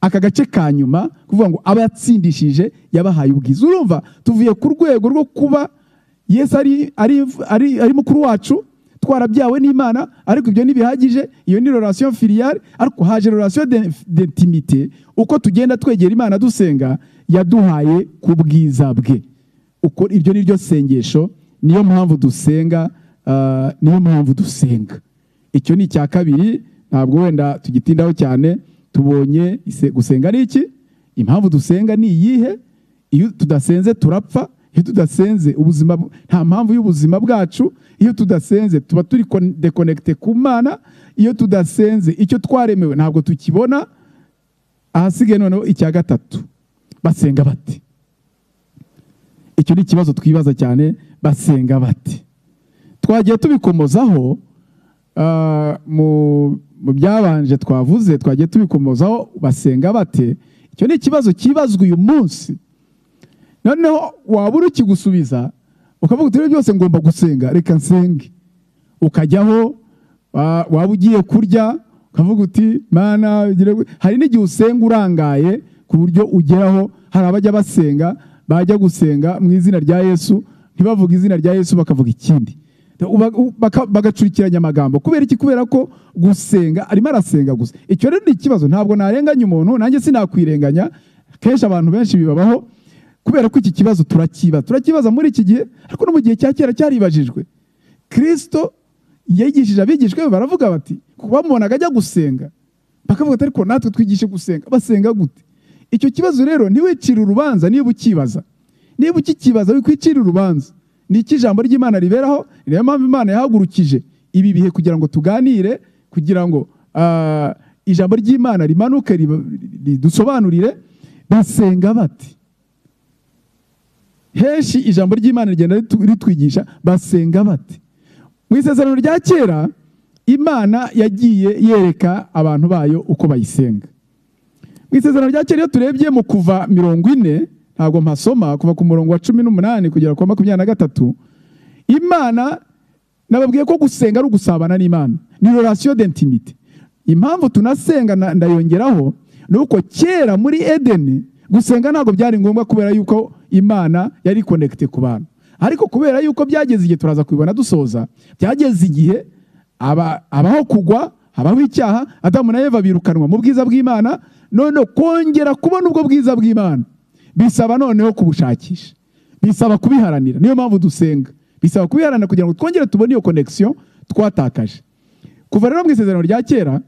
aka gace ka nyuma kuvuga ngo aba yatsindishije yabahaye ubwiza urumva tuvuye ku rwego rwo kuba yesu ari, ari, ari, ari mukuru wacu twarabyawe n'imana ariko ibyo ntibihagije iyo ni relation filiale ariko haje relation de- d'intimité uko tugenda twegera imana dusenga yaduhaye ku bwiza bwe uko iryo ni ryo sengesho niyo mpamvu dusenga ah, niyo mpamvu dusenga icyo ni icya kabiri ntabwo wenda tugitindaho cyane tubonye ise- gusenga ni iki impamvu dusenga ni iyihe iyo tudasenze turapfa iyo tudasenze ubuzima bu- nta mpamvu y'ubuzima bwacu iyo tudasenze tuba turi kon- dekonekite ku mana iyo tudasenze icyo twaremewe ntabwo tukibona ahasigaye noneho icya gatatu basenga bate icyo ni ikibazo twibaza cyane basenga bate twagiye tubikomozaho ah, mu mu byabanje twavuze twagiye tubikomozaho basenga bate icyo ni ikibazo cyibazwa uyu munsi noneho waba uri ukigusubiza ukavuga uti "Ibyo byose ngomba gusenga reka nsenge ukajyaho wa- waba ugiye kurya ukavuga uti mana ugire gute." hari n'igihe usenga urangaye ku buryo ugeraho hari abajya basenga bajya gusenga mu izina rya yesu ntibavuga izina rya yesu bakavuga ikindi Uba- u- baka- bagacurikiranya amagambo kubera iki kubera ko gusenga arimo arasenga gusa icyo rero ni ikibazo ntabwo narenganya umuntu nanjye sinakwirenganya kenshi abantu benshi bibabaho kubera ko iki kibazo turakibaza turakibaza muri iki gihe ariko no mu gihe cya kera cyaribajijwe kirisito yigishije abigishwa be baravuga bati kuko bamubonaga ajya gusenga bakavuga ati ariko natwe twigishe gusenga basenga gute icyo kibazo rero ntiwicire urubanza niba ukibaza niba ukikibaza wikwicira urubanza ni iki ijambo ry'imana riberaho ni nayo mpamvu imana yahagurukije ibi bihe kugira ngo tuganire kugira ngo ah, ijambo ry'imana rimanuke riba- ridusobanurire basenga bati henshi ijambo ry'imana rigenda ritu- ritwigisha basenga bati mu isezerano rya kera imana yagiye yereka abantu bayo uko bayisenga mu isezerano rya kera iyo turebye mu kuva mirongo ine ntabwo mpasoma kuva ku murongo wa cumi n'umunani kugera ku wa makumyabiri na gatatu imana nababwiye ko gusenga ari ugusabana n'imana ni relation d'intimité impamvu tunasenga na- ndayongeraho ni uko kera muri edeni gusenga ntabwo byari ngombwa kubera yuko imana yari connecte ku bantu ariko kubera yuko byageze igihe turaza kubibona dusoza byageze igihe aba- abaho kugwa habaho icyaha adamu na eva birukanwa mu bwiza bw'imana none kongera kubona ubwo bwiza bw'imana bisaba noneho kubushakisha bisaba kubiharanira niyo mpamvu dusenga bisaba kubiharanira kugira ngo twongere tubone iyo connection twatakaje kuva rero mu isezerano rya kera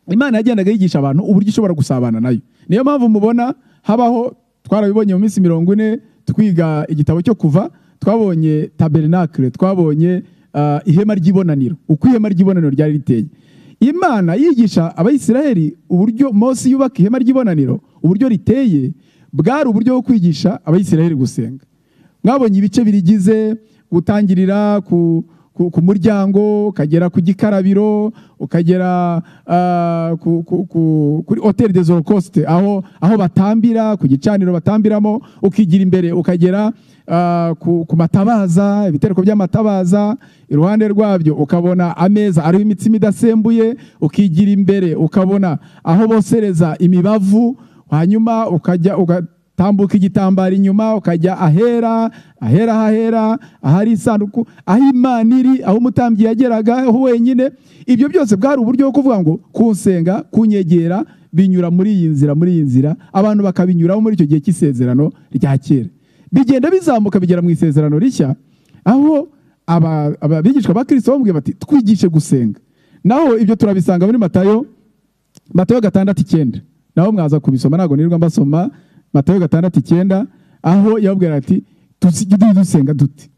imana yagendaga yigisha abantu uburyo ushobora gusabana nayo niyo mpamvu mubona habaho twarabibonye mu minsi mirongo ine twiga igitabo cyo kuva twabonye tabernakle twabonye ah, ihema ry'ibonaniro uko ihema ry'ibonaniro ryari riteye imana yigisha abayisiraheli uburyo mose yubaka ihema ry'ibonaniro uburyo riteye bwari uburyo bwo kwigisha abayisiraheli gusenga mwabonye ibice birigize gutangirira ku, ku, ku muryango ukagera ku gikarabiro ukagera ah, ku, ku, ku, kuri hoteli des holocauste aho, aho batambira ku gicaniro batambiramo ukigira imbere ukagera ah, ku, ku matabaza ibitereko by'amatabaza iruhande rwabyo ukabona ameza ariho imitsima idasembuye ukigira imbere ukabona aho bosereza imibavu hanyuma ukajya uga, tambuka igitambaro inyuma ukajya ahera ahera hahera ahari isanduku aho imana iri aho umutambyi yageraga aho wenyine ibyo byose bwari uburyo bwo kuvuga ngo kunsenga kunyegera binyura muri iyi nzira muri iyi nzira abantu bakabinyuraho muri icyo gihe cy'isezerano rya kera bigenda bizamuka bigera mu isezerano rishya aho aba- abigishwa ba kirisito bamubwiye bati twigishe gusenga naho ibyo turabisanga muri matayo matayo gatandatu icyenda naho mwaza kubisoma ntabwo nirirwa mbasoma matayo gatandatu icyenda aho yababwira ati "Tuzi- tujye dusenga dute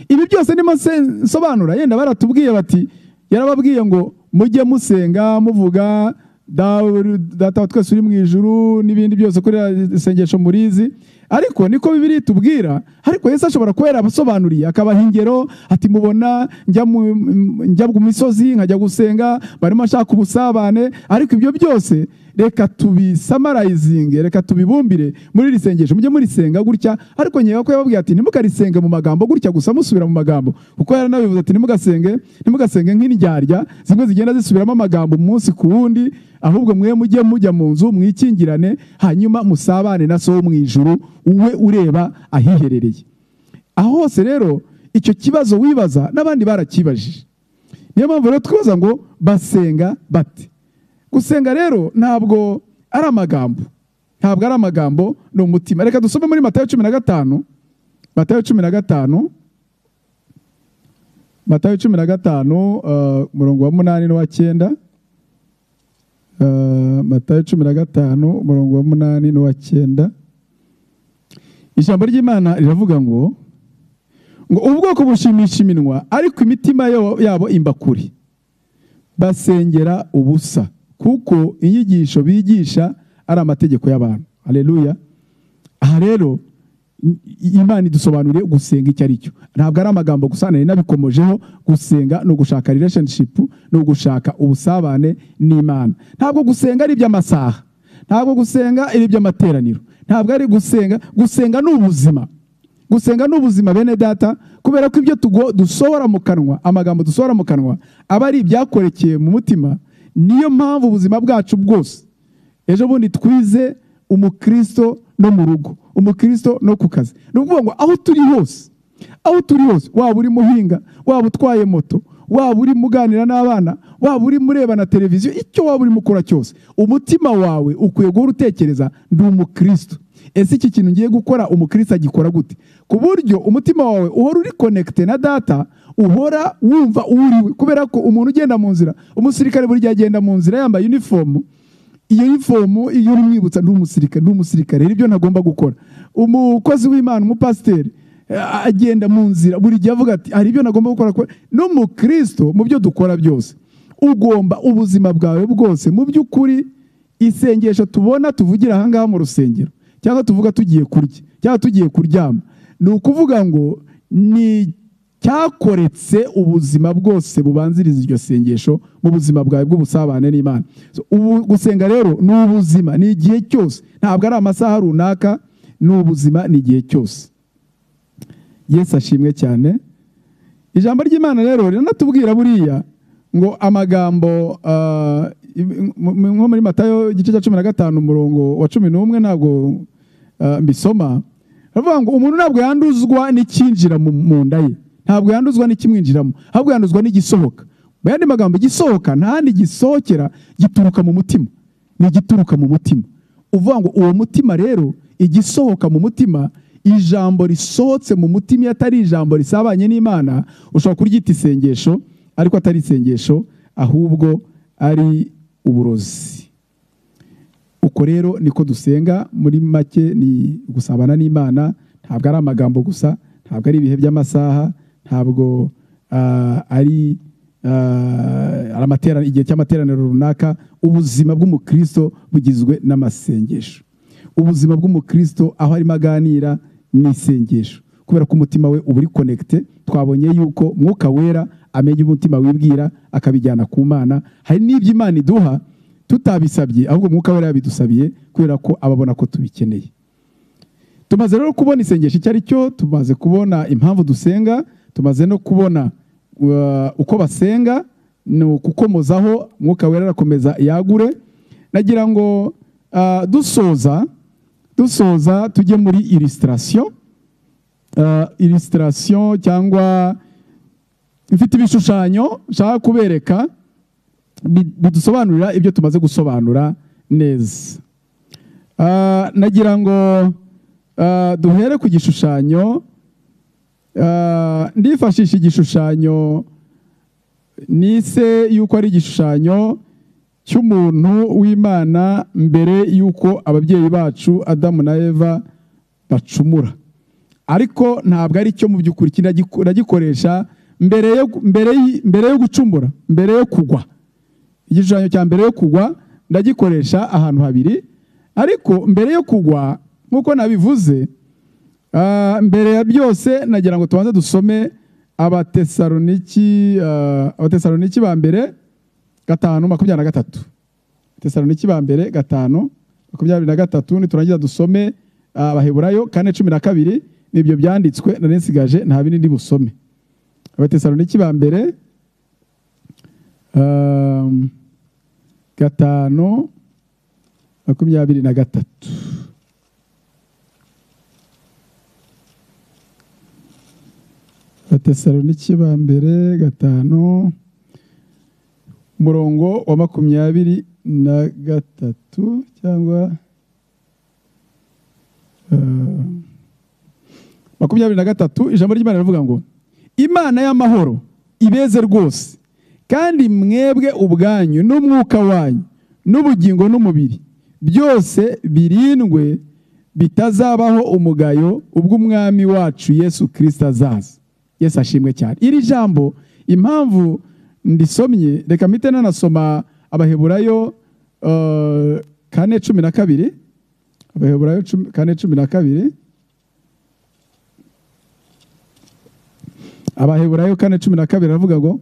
ibi byose ndimo se- nsobanura yenda baratubwiye bati yarababwiye ngo mujye musenga muvuga "Dawe- data wa twese uri mu ijuru n'ibindi byose kuri iriya isengesho murizi ariko niko bibiri itubwira ariko yesu ashobora kuba yarabasobanuriye akabaha ingero ati mubona njya mu m- njya ku misozi nkajya gusenga barimo ashaka ubusabane ariko ibyo byose reka tubisamarayizinge reka tubibumbire muri iri sengesho mujye murisenga gutya ariko nkeka ko yababwiye ati ntimukarisenga mu magambo gutya gusa musubira mu magambo kuko yaranabivuze ati ntimugasenge ntimugasenge nk'indyarya zimwe zigenda zisubiramo amagambo umunsi ku wundi ahubwo mwe mujye mujya mu nzu mwikingirane hanyuma musabane na so wo mu ijuru uwe ureba ahiherereye aho hose rero icyo kibazo wibaza n'abandi barakibajije niyo mpamvu rero twibaza ngo basenga bate gusenga rero ntabwo ari amagambo ntabwo ari amagambo ni umutima reka dusome muri matayo cumi na gatanu matayo cumi na gatanu matayo cumi na gatanu eh, umurongo wa munani n'uwa cyenda Eh, matayo cumi na gatanu umurongo wa munani n'uwa cyenda ijambo ry'imana riravuga ngo ngo ubwoko bushimisha iminwa ariko imitima yo- yabo imbakuri basengera ubusa kuko inyigisho bigisha ari amategeko y'abantu aleluya aha rero i- i- imana idusobanuriye gusenga icyo ari cyo ntabwo ari amagambo gusa nari nabikomojeho gusenga ni ugushaka relationship ni ugushaka ubusabane n'imana ntabwo gusenga ari iby'amasaha ntabwo gusenga ari iby'amateraniro ntabwo ari gusenga gusenga ni ubuzima gusenga ni ubuzima bene data kubera ko ibyo tugo dusohora mu kanwa amagambo dusohora mu kanwa aba ari ibyakorekeye mu mutima niyo mpamvu ubuzima bwacu bwose ejo bundi twize umukristo no mu rugo umukristo no ku kazi ni ukuvuga ngo aho turi hose aho turi hose waba uri muhinga waba utwaye moto waba urimo uganira n'abana waba urimo ureba na televiziyo icyo waba urimo ukora cyose umutima wawe ukwiye guhora utekereza ndi umukristo ese iki kintu ngiye gukora umukristo agikora gute ku buryo umutima wawe uhora uri konekite na data uhora wumva uwo uri we kubera ko umuntu ugenda mu nzira umusirikare buri gihe agenda mu nzira yambaye unifomu iyo unifomu iyo urimwibutsa ndi umusirikare ndi umusirikare rero ibyo ntagomba gukora umukozi w'imana umupasiteri eh, agenda mu nzira buri gihe avuga ati hari ibyo nagomba gukora ko-" n'umukristo mu byo dukora byose ugomba ubuzima bwawe bwose mu by'ukuri isengesho tubona tuvugira ahangaha mu rusengero cyangwa tuvuga tugiye kurya cyangwa tugiye kuryama ni ukuvuga ngo ni cyakoretse ubuzima bwose bubanziriza iryo sengesho mu buzima bwawe bw'ubusabane n'imana So, ubu gusenga rero ni ubuzima ni igihe cyose ntabwo ari amasaha runaka ni ubuzima ni igihe cyose yesu ashimwe cyane ijambo ry'imana rero riranatubwira buriya ngo amagambo ah, im- im- nko muri matayo igice cya cumi na gatanu umurongo wa cumi n'umwe ntabwo ah, mbisoma baravuga ngo umuntu ntabwo yanduzwa n'icyinjira mu mu nda ye ntabwo yanduzwa n'ikimwinjiramo ahubwo yanduzwa n'igisohoka mu yandi magambo igisohoka nta handi gisohokera gituruka mu mutima ni igituruka mu mutima uvuga ngo uwo mutima rero igisohoka mu mutima ijambo risohotse mu mutima iyo atari ijambo risabanye n'imana ushobora kuryita isengesho ariko atari isengesho ahubwo ari uburozi uko rero niko dusenga muri make ni gusabana n'imana ntabwo ari amagambo gusa ntabwo ari ibihe by'amasaha ntabwo ah, ari ah, ari amatera- igihe cy'amateraniro runaka ubuzima bw'umukristo bugizwe n'amasengesho ubuzima bw'umukristo aho arimo aganira ni isengesho kubera ko umutima we uba uri konegite twabonye yuko mwuka wera amenya umutima wibwira akabijyana ku mana hari n'ibyo imana iduha tutabisabye ahubwo mwuka wera yabidusabiye kubera ko ababona ko tubikeneye tumaze rero kubona isengesho icyo ari cyo tumaze kubona impamvu dusenga tumaze no kubona uh, uko basenga ni ukukomozaho mwuka wera arakomeza yagure nagira ngo uh, dusoza dusoza tujye muri illustration uh, illustration cyangwa mfite ibishushanyo nshaka kubereka bi- bidusobanurira ibyo tumaze gusobanura neza Ah, nagira ngo ah, duhere ku gishushanyo Ah, ndifashisha igishushanyo nise yuko ari igishushanyo cy'umuntu w'imana mbere y'uko ababyeyi bacu adamu na eva bacumura ariko ntabwo ari cyo mu by'ukuri iki ndagiko- ndagikoresha mbere yo mbere y- mbere yo gucumura mbere yo kugwa igishushanyo cya mbere yo kugwa ndagikoresha ahantu habiri ariko mbere yo kugwa nk'uko nabivuze ah, mbere ya byose nagira ngo tubanze dusome abatesaloniki ah, abatesaloniki ba mbere gatanu makumyabiri na gatatu tesaloniki ba mbere gatanu makumyabiri na gatatu niturangiza dusome ah, abaheburayo kane cumi na kabiri nibyo byanditswe nari nsigaje nta bindi ndi busome abatesaloniki ba mbere Um, gatanu makumyabiri na gatatu abatesaloniki ba mbere gatanu umurongo wa makumyabiri na gatatu cyangwa uh, makumyabiri na gatatu ijambo ry'imana rivuga ngo imana y'amahoro ibeze rwose kandi mwebwe ubwanyu n'umwuka wanyu n'ubugingo n'umubiri byose birindwe bitazabaho umugayo ubw'umwami wacu yesu kirisita azaza yesu ashimwe cyane iri jambo impamvu ndisomye reka mpite nanasoma abaheburayo eh, kane cumi na kabiri abaheburayo cumi- kane cumi na kabiri abaheburayo kane cumi na kabiri aravuga ngo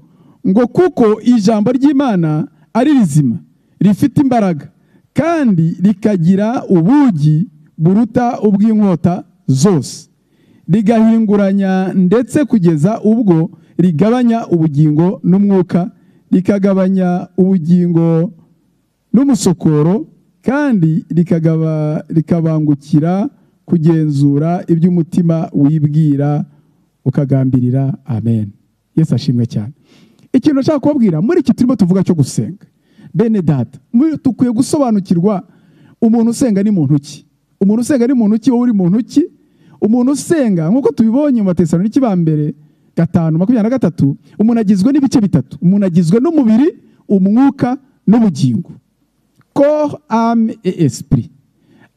ngo kuko ijambo ry'imana ari rizima rifite imbaraga kandi rikagira ubugi buruta ubw'inkota zose rigahinguranya ndetse kugeza ubwo rigabanya ubugingo n'umwuka rikagabanya ubugingo n'umusokoro kandi rikagaba, rikabangukira kugenzura iby'umutima wibwira ukagambirira amen yesu ashimwe cyane ikintu nshaka kubabwira muri iki turimo tuvuga cyo gusenga bene data muri- dukwiye gusobanukirwa umuntu usenga ni muntu ki umuntu usenga ni muntu ki wowe uri muntu ki umuntu usenga nk'uko tubibonye mu batesaloniki ba mbere gatanu makumyabiri na gatatu umuntu agizwe n'ibice bitatu umuntu agizwe n'umubiri umwuka n'ubugingo corps, âme et esprit.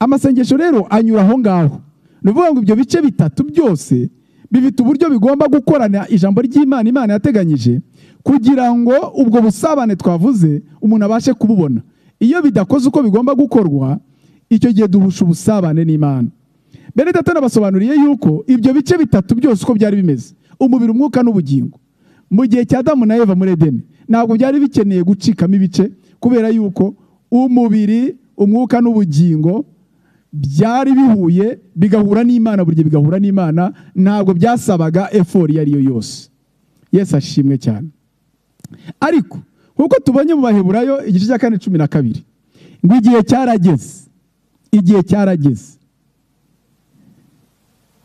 Amasengesho rero anyura aho ngaho. Ni ukuvuga ngo ibyo bice bitatu byose bifite uburyo bigomba gukorana ijambo ry'Imana Imana yateganyije kugira ngo ubwo busabane twavuze umuntu abashe kububona. iyo bidakoze uko bigomba gukorwa icyo gihe duhusha ubusabane n'imana bene data nabasobanuriye yuko ibyo bice bitatu byose uko byari bimeze umubiri umwuka n'ubugingo mu gihe cya damu na eva muri edeni ntabwo byari bikeneye gucikamo ibice kubera yuko umubiri umwuka n'ubugingo byari bihuye bigahura n'imana buri gihe bigahura n'imana ntabwo byasabaga efori iyo ari yo yose yesu ashimwe cyane ariko nk'uko tubonye mu baheburayo igice cya kane cumi na kabiri ngo igihe cyarageze igihe cyarageze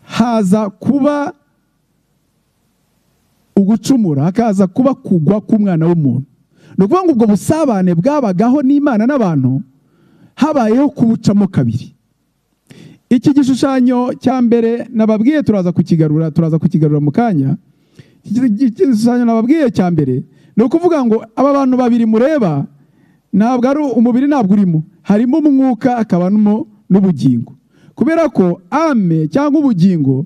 haza kuba ugucumura hakaza kuba kugwa k'umwana w'umuntu ni ukuvuga ngo ubwo busabane bwabagaho n'imana n'abantu habayeho kubucamo kabiri iki gishushanyo cya mbere nababwiye turaza kukigarura turaza kukigarura mu kanya iki iki gishushanyo nababwiye cya mbere ni ukuvuga ngo aba bantu babiri mureba ntabwo ari umubiri ntabwo urimo harimo umwuka hakabamo n'ubugingo kubera ko ame cyangwa ubugingo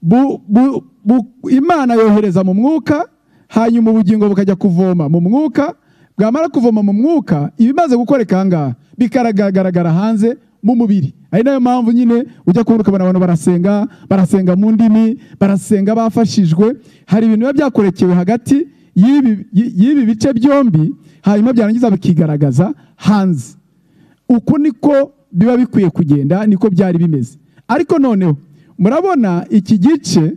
bu- bu- bu- imana yohereza mu mwuka hanyuma ubugingo bukajya kuvoma mu mwuka bwamara kuvoma mu mwuka ibimaze gukoreka aha ngaha bikaragaragara hanze mu mubiri ari nayo mpamvu nyine ujya kubona ukabona abantu barasenga barasenga mu ndimi barasenga bafashijwe hari ibintu biba byakorekewe hagati y'ibi- y- y'ibi bice byombi hanyuma byarangiza bikigaragaza hanze uko niko biba bikwiye kugenda niko byari bimeze ariko noneho murabona iki gice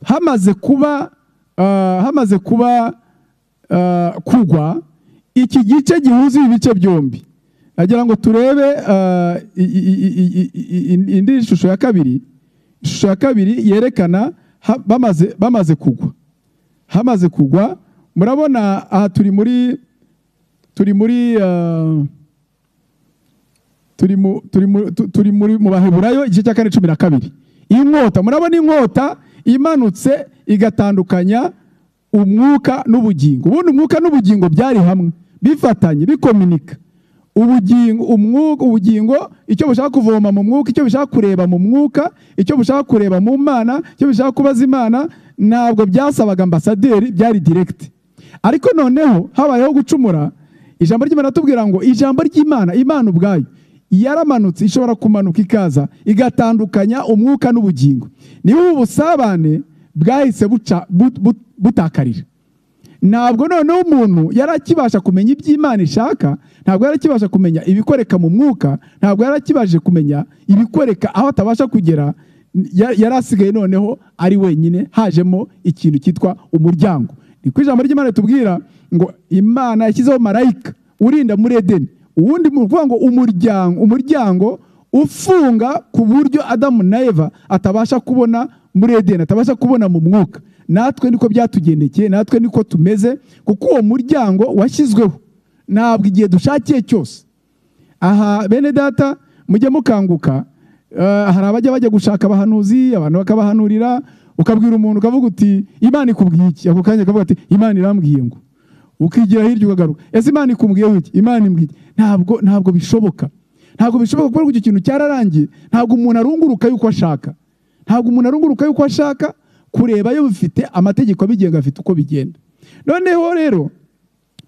hamaze kuba ah, hamaze kuba ah, kugwa iki gice gihuza ibi bice byombi nagira ngo turebe ah, i- i- i- i- i- indi shusho ya kabiri ishusho ya kabiri yerekana ha- bamaze bamaze kugwa hamaze kugwa murabona aha turi muri turi muri ah, turi mu- turi mu- tu- turi muri mu baheburayo igice cya kane cumi na kabiri inkota murabona inkota imanutse igatandukanya umwuka n'ubugingo ubundi umwuka n'ubugingo byari hamwe bifatanye bikominika ubugingo umwuka ubugingo icyo bushaka kuvoma mu mwuka icyo bushaka kureba mu mwuka icyo bushaka kureba mu mana icyo bushaka kubaza imana ntabwo byasabaga ambasaderi byari direkiti ariko noneho habayeho gucumura ijambo ry'imana tubwira ngo ijambo ry'imana imana ubwayo yaramanutse ishobora kumanuka ikaza igatandukanya umwuka n'ubugingo niba ubu busabane bwahise buca- bu- bu- butakarira ntabwo noneho umuntu yari akibasha kumenya iby'imana ishaka ntabwo yari akibasha kumenya ibikoreka mu mwuka ntabwo yari akibasha kumenya ibikoreka aho atabasha kugera ya- yari asigaye noneho ari wenyine hajemo ikintu cyitwa umuryango ni ku ijambo ry'imana ritubwira ngo imana yashyizeho marayika urinda muri edeni uwundi ni ukuvuga ngo umuryango umuryango ufunga ku buryo adamu na eva atabasha kubona muri edeni atabasha kubona mu mwuka natwe niko byatugendekeye natwe niko tumeze kuko uwo muryango washyizweho ntabwo igihe dushakiye cyose aha bene data mujye mukanguka Eh, hari abajya bajya gushaka abahanuzi abantu bakabahanurira ukabwira umuntu ukavuga uti imana ikubwiye iki ako kanya akavuga ati imana irambwiye ngo ukigira hirya ukagaruka ese imana ikubwiyeho iki imana imbwiye ntabwo ntabwo bishoboka ntabwo bishoboka kuko icyo kintu cyararangiye ntabwo umuntu arunguruka yuko ashaka ntabwo umuntu arunguruka yuko ashaka kureba yo bifite amategeko abigenga afite uko bigenda noneho rero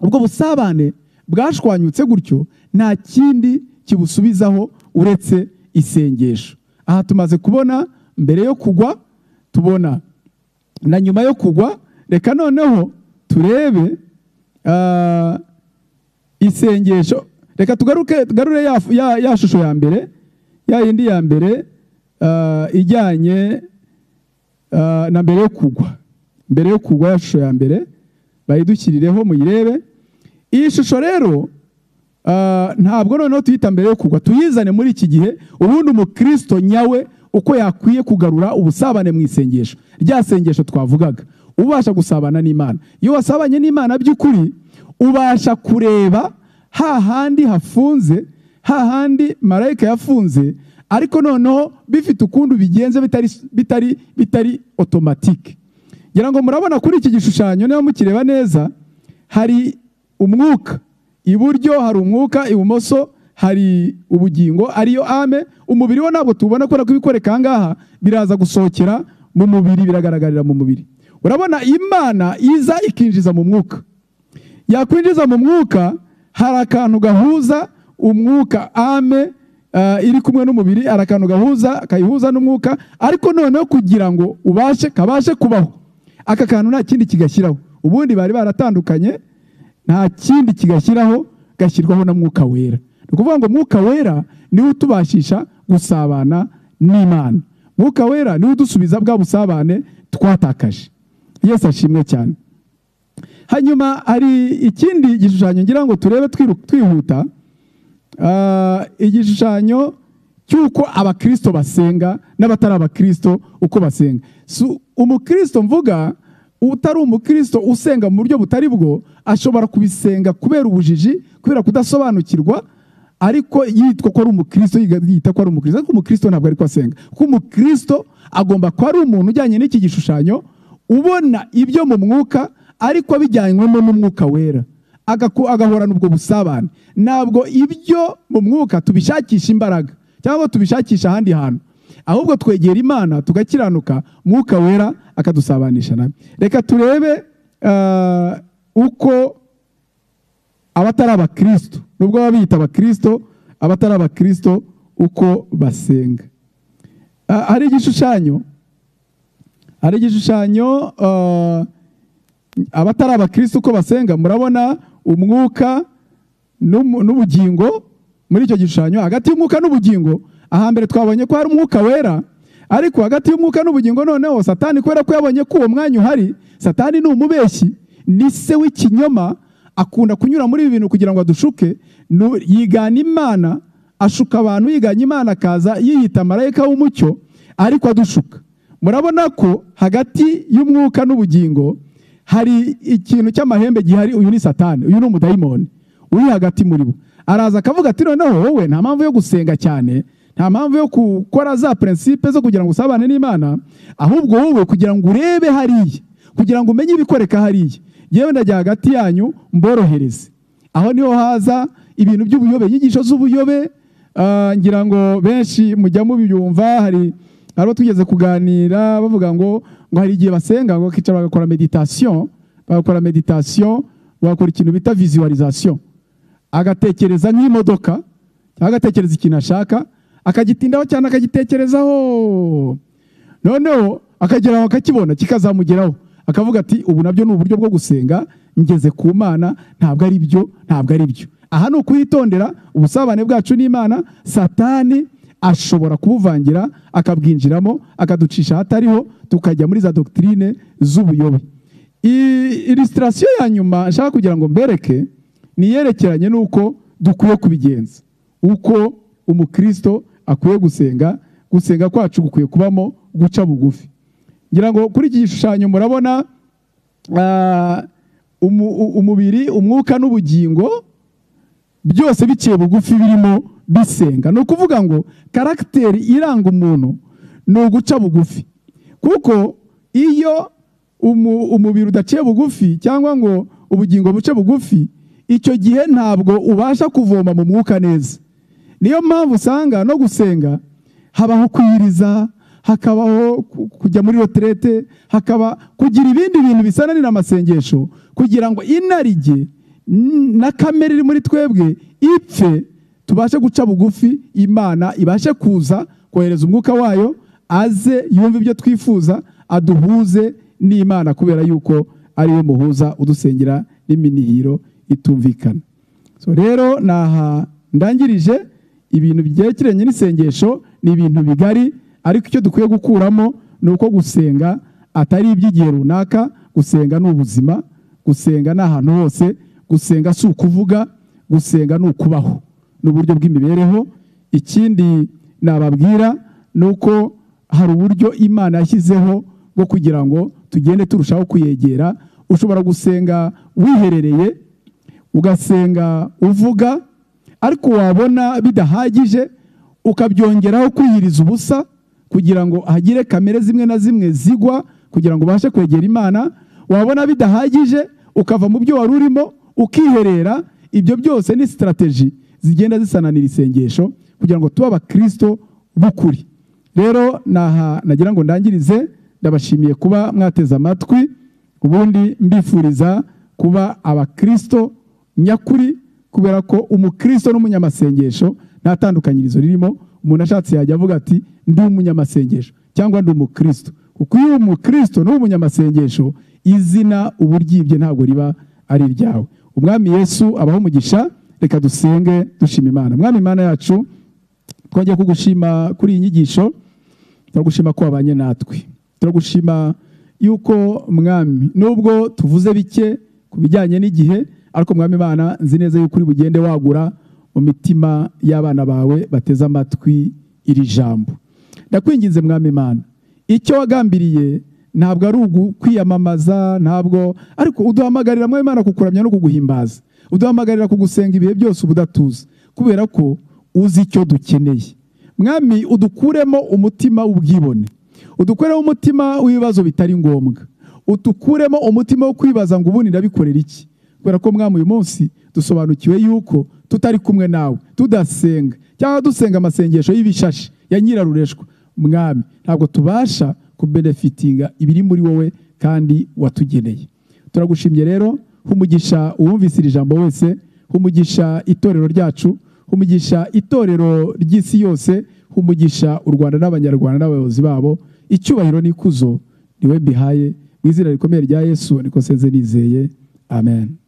ubwo busabane bwashwanyutse gutyo nta kindi kibusubizaho uretse isengesho aha tumaze kubona mbere yo kugwa tubona na nyuma yo kugwa reka noneho turebe ah, isengesho reka tugaruke tugarure ya, ya, ya shusho ya mbere ya yindi ya mbere ah, ijyanye ah, na mbere yo kugwa mbere yo kugwa ya shusho ya mbere bayidushyirireho muyirebe iyi shusho rero ah, ntabwo noneho tuyita mbere yo kugwa tuyizane muri iki gihe ubundi umukristo nyawe uko yakwiye kugarura ubusabane mu isengesho rya sengesho twavugaga ubasha gusabana n'imana iyo wasabanye n'imana by'ukuri ubasha kureba hahandi hafunze hahandi marayika yafunze ariko noneho bifite ukuntu bigenze bitari bitari bitari otomatike ngira ngo murabona kuri iki gishushanyo niba mukireba neza hari umwuka iburyo hari umwuka ibumoso hari ubugingo ariyo ame umubiri wo ntabwo tubona kubera ko ibikoreka aha ngaha biraza gusohokera mu mubiri biragaragarira mu mubiri urabona imana iza ikinjiza mu mwuka yakwinjiza mu mwuka hari akantu gahuza umwuka ame ah, iri kumwe n'umubiri hari akantu gahuza kayihuza n'umwuka ariko noneho kugira ngo ubashe kabashe kubaho aka kantu nta kindi kigashyiraho ubundi bari baratandukanye nta kindi kigashyiraho gashyirwaho na mwuka wera ni ukuvuga ngo mwuka wera niwe utubashisha gusabana n'imana mwuka wera niwe udusubiza bwa busabane twatakaje yesu ashimwe cyane hanyuma hari ikindi gishushanyo ngira ngo turebe twiru- twihuta Ah, igishushanyo cy'uko abakristo basenga n'abatari abakristo uko basenga Si umukristo mvuga utari umukristo usenga mu buryo butari bwo ashobora kubisenga kubera ubujiji kubera kudasobanukirwa ariko yitwa ko ari umukristo yiga- yita ko ari umukristo ariko umukristo ntabwo ari ko asenga kuko umukristo agomba kuba ari umuntu ujyanye n'iki gishushanyo ubona ibyo mu mwuka ariko bijyanywemo n'umwuka wera agaku- agahorana ubwo busabane ntabwo ibyo mu mwuka tubishakisha imbaraga cyangwa tubishakisha ahandi hantu ahubwo twegera imana tugakiranuka mwuka wera akadusabanisha nawe reka turebe ah, uko abatari abakristo nubwo baba biyita abakristo abatari abakristo uko basenga Ah, hari igishushanyo hari igishushanyo ah, abatari abakristo uko basenga murabona umwuka n'umu- n'ubugingo muri icyo gishushanyo hagati y'umwuka n'ubugingo ahambere twabonye ko hari umwuka wera ariko hagati y'umwuka n'ubugingo noneho satani kubera ko yabonye ko uwo mwanya uhari satani ni umubeshyi ni se w'ikinyoma akunda kunyura muri ibi bintu kugira ngo adushuke nu- yigana imana ashuka abantu yiganye imana akaza yiyita marayika w'umucyo ariko adushuka murabona ko hagati y'umwuka n'ubugingo hari ikintu cy'amahembe gihari uyu ni satani uyu ni umudayimoni uri hagati muri bo araza akavuga ati noneho wowe nta mpamvu yo gusenga cyane nta mpamvu yo gukora za prinsipe zo kugira ngo usabane n'imana ahubwo wowe kugira ngo urebe hariya kugira ngo umenye ibikoreka hariya yewe ndajya hagati yanyu mborohereze aho niho haza ibintu by'ubuyobe inyigisho z'ubuyobe ah, ngira ngo benshi mujya mubyumva hari hari abo twigeze kuganira bavuga ngo ngo hari igihe basenga ngo bakicara bagakora meditation bagakora meditation bagakora ikintu bita visualisation agatekereza nk'imodoka cyangwa agatekereza ikintu ashaka akagitindaho cyane akagitekerezaho noneho akagera aho akakibona kikazamugeraho akavuga ati ubu nabyo ni uburyo bwo gusenga ngeze ku mana ntabwo ari byo ntabwo ari byo aha ni ukuhitondera ubusabane bwacu n'imana satani ashobora kubuvangira akabwinjiramo akaducisha ahatariho tukajya muri za dogitirine z'ubuyobe ilisitasiyo ya nyuma nshaka kugira ngo mbereke ni iyerekeranye n'uko dukwiye kubigenza uko umukristo akwiye gusenga gusenga kwacu gukwiye kubamo guca bugufi ngira ngo kuri iki gishushanyo murabona ah, umu- u- umubiri umwuka n'ubugingo byose biciye bugufi birimo bisenga ni ukuvuga ngo karagiteri iranga umuntu ni uguca bugufi kuko iyo umu- umubiri udaciye bugufi cyangwa ngo ubugingo buce bugufi icyo gihe ntabwo ubasha kuvoma mu mwuka neza niyo mpamvu usanga no gusenga habaho kwiriza hakabaho ku- kujya muri reterete hakaba kugira ibindi bintu bisananira amasengesho kugira ngo inarijye n- na kamere iri muri twebwe ipfe tubashe guca bugufi imana ibashe kuza kohereza umwuka wayo aze yumve ibyo twifuza aduhuze n'imana kubera yuko ari we muhuza udusengera n'iminihiro itumvikana so rero naha ndangirije ibintu byerekeranye n'isengesho ni ibintu bigari ariko icyo dukwiye gukuramo ni uko gusenga atari iby'igihe runaka gusenga ni ubuzima gusenga ni ahantu hose gusenga si ukuvuga gusenga ni ukubaho ni uburyo bw'imibereho ikindi nababwira ni uko hari uburyo imana yashyizeho bwo kugira ngo tugende turushaho kuyegera ushobora gusenga wiherereye ugasenga uvuga ariko wabona bidahagije ukabyongeraho kwiyiriza ubusa kugira ngo hagire kamere zimwe na zimwe zigwa kugira ngo ubashe kwegera imana wabona bidahagije ukava mu byo wari urimo ukiherera ibyo byose ni sitarateji zigenda zisananira isengesho kugira ngo tube abakristo b'ukuri rero naha nagira ngo ndangirize ndabashimiye kuba mwateze amatwi ubundi mbifuriza kuba abakristo nyakuri kubera ko umukristo n'umunyamasengesho nta tandukanyirizo ririmo umuntu ashatse yajya avuga ati ndi umunyamasengesho cyangwa ndi umukristo kuko iyo uri umukristo n'uba umunyamasengesho izina uba uryibye ntabwo riba ari iryawe umwami yesu abaho umugisha reka dusenge dushima imana mwami imana yacu twongeye kugushima kuri iyi nyigisho turagushima ko wabanye natwe turagushima yuko mwami nubwo tuvuze bike ku bijyanye n'igihe ariko mwami imana nzi neza yuko uri bugende wagura mu mitima y'abana bawe bateze amatwi iri jambo ndakwinginze mwami imana icyo wagambiriye ntabwo ari ukwiyamamaza ntabwo ariko uduhamagarira mwami imana kukuramya no kuguhimbaza uduhamagarira kugusenga ibihe byose ubudatuza kubera ko uzi icyo dukeneye mwami udukuremo umutima w'ubwibone udukuremo umutima w'ibibazo bitari ngombwa udukuremo umutima wo kwibaza ngo ubundi ndabikorera iki kubera ko mwami uyu munsi dusobanukiwe yuko tutari kumwe nawe tudasenga cyangwa dusenga amasengesho y'ibishashi ya nyirarureshwa mwami ntabwo tubasha kubenefitinga ibiri muri wowe kandi watugeneye turagushimye rero humugisha uwumvise iri jambo wese humugisha itorero ryacu humugisha itorero ry'isi yose humugisha u rwanda n'abanyarwanda n'abayobozi babo icyubahiro n'ikuzo niwe mbihaye mu izina rikomeye rya yesu niko senze nizeye amen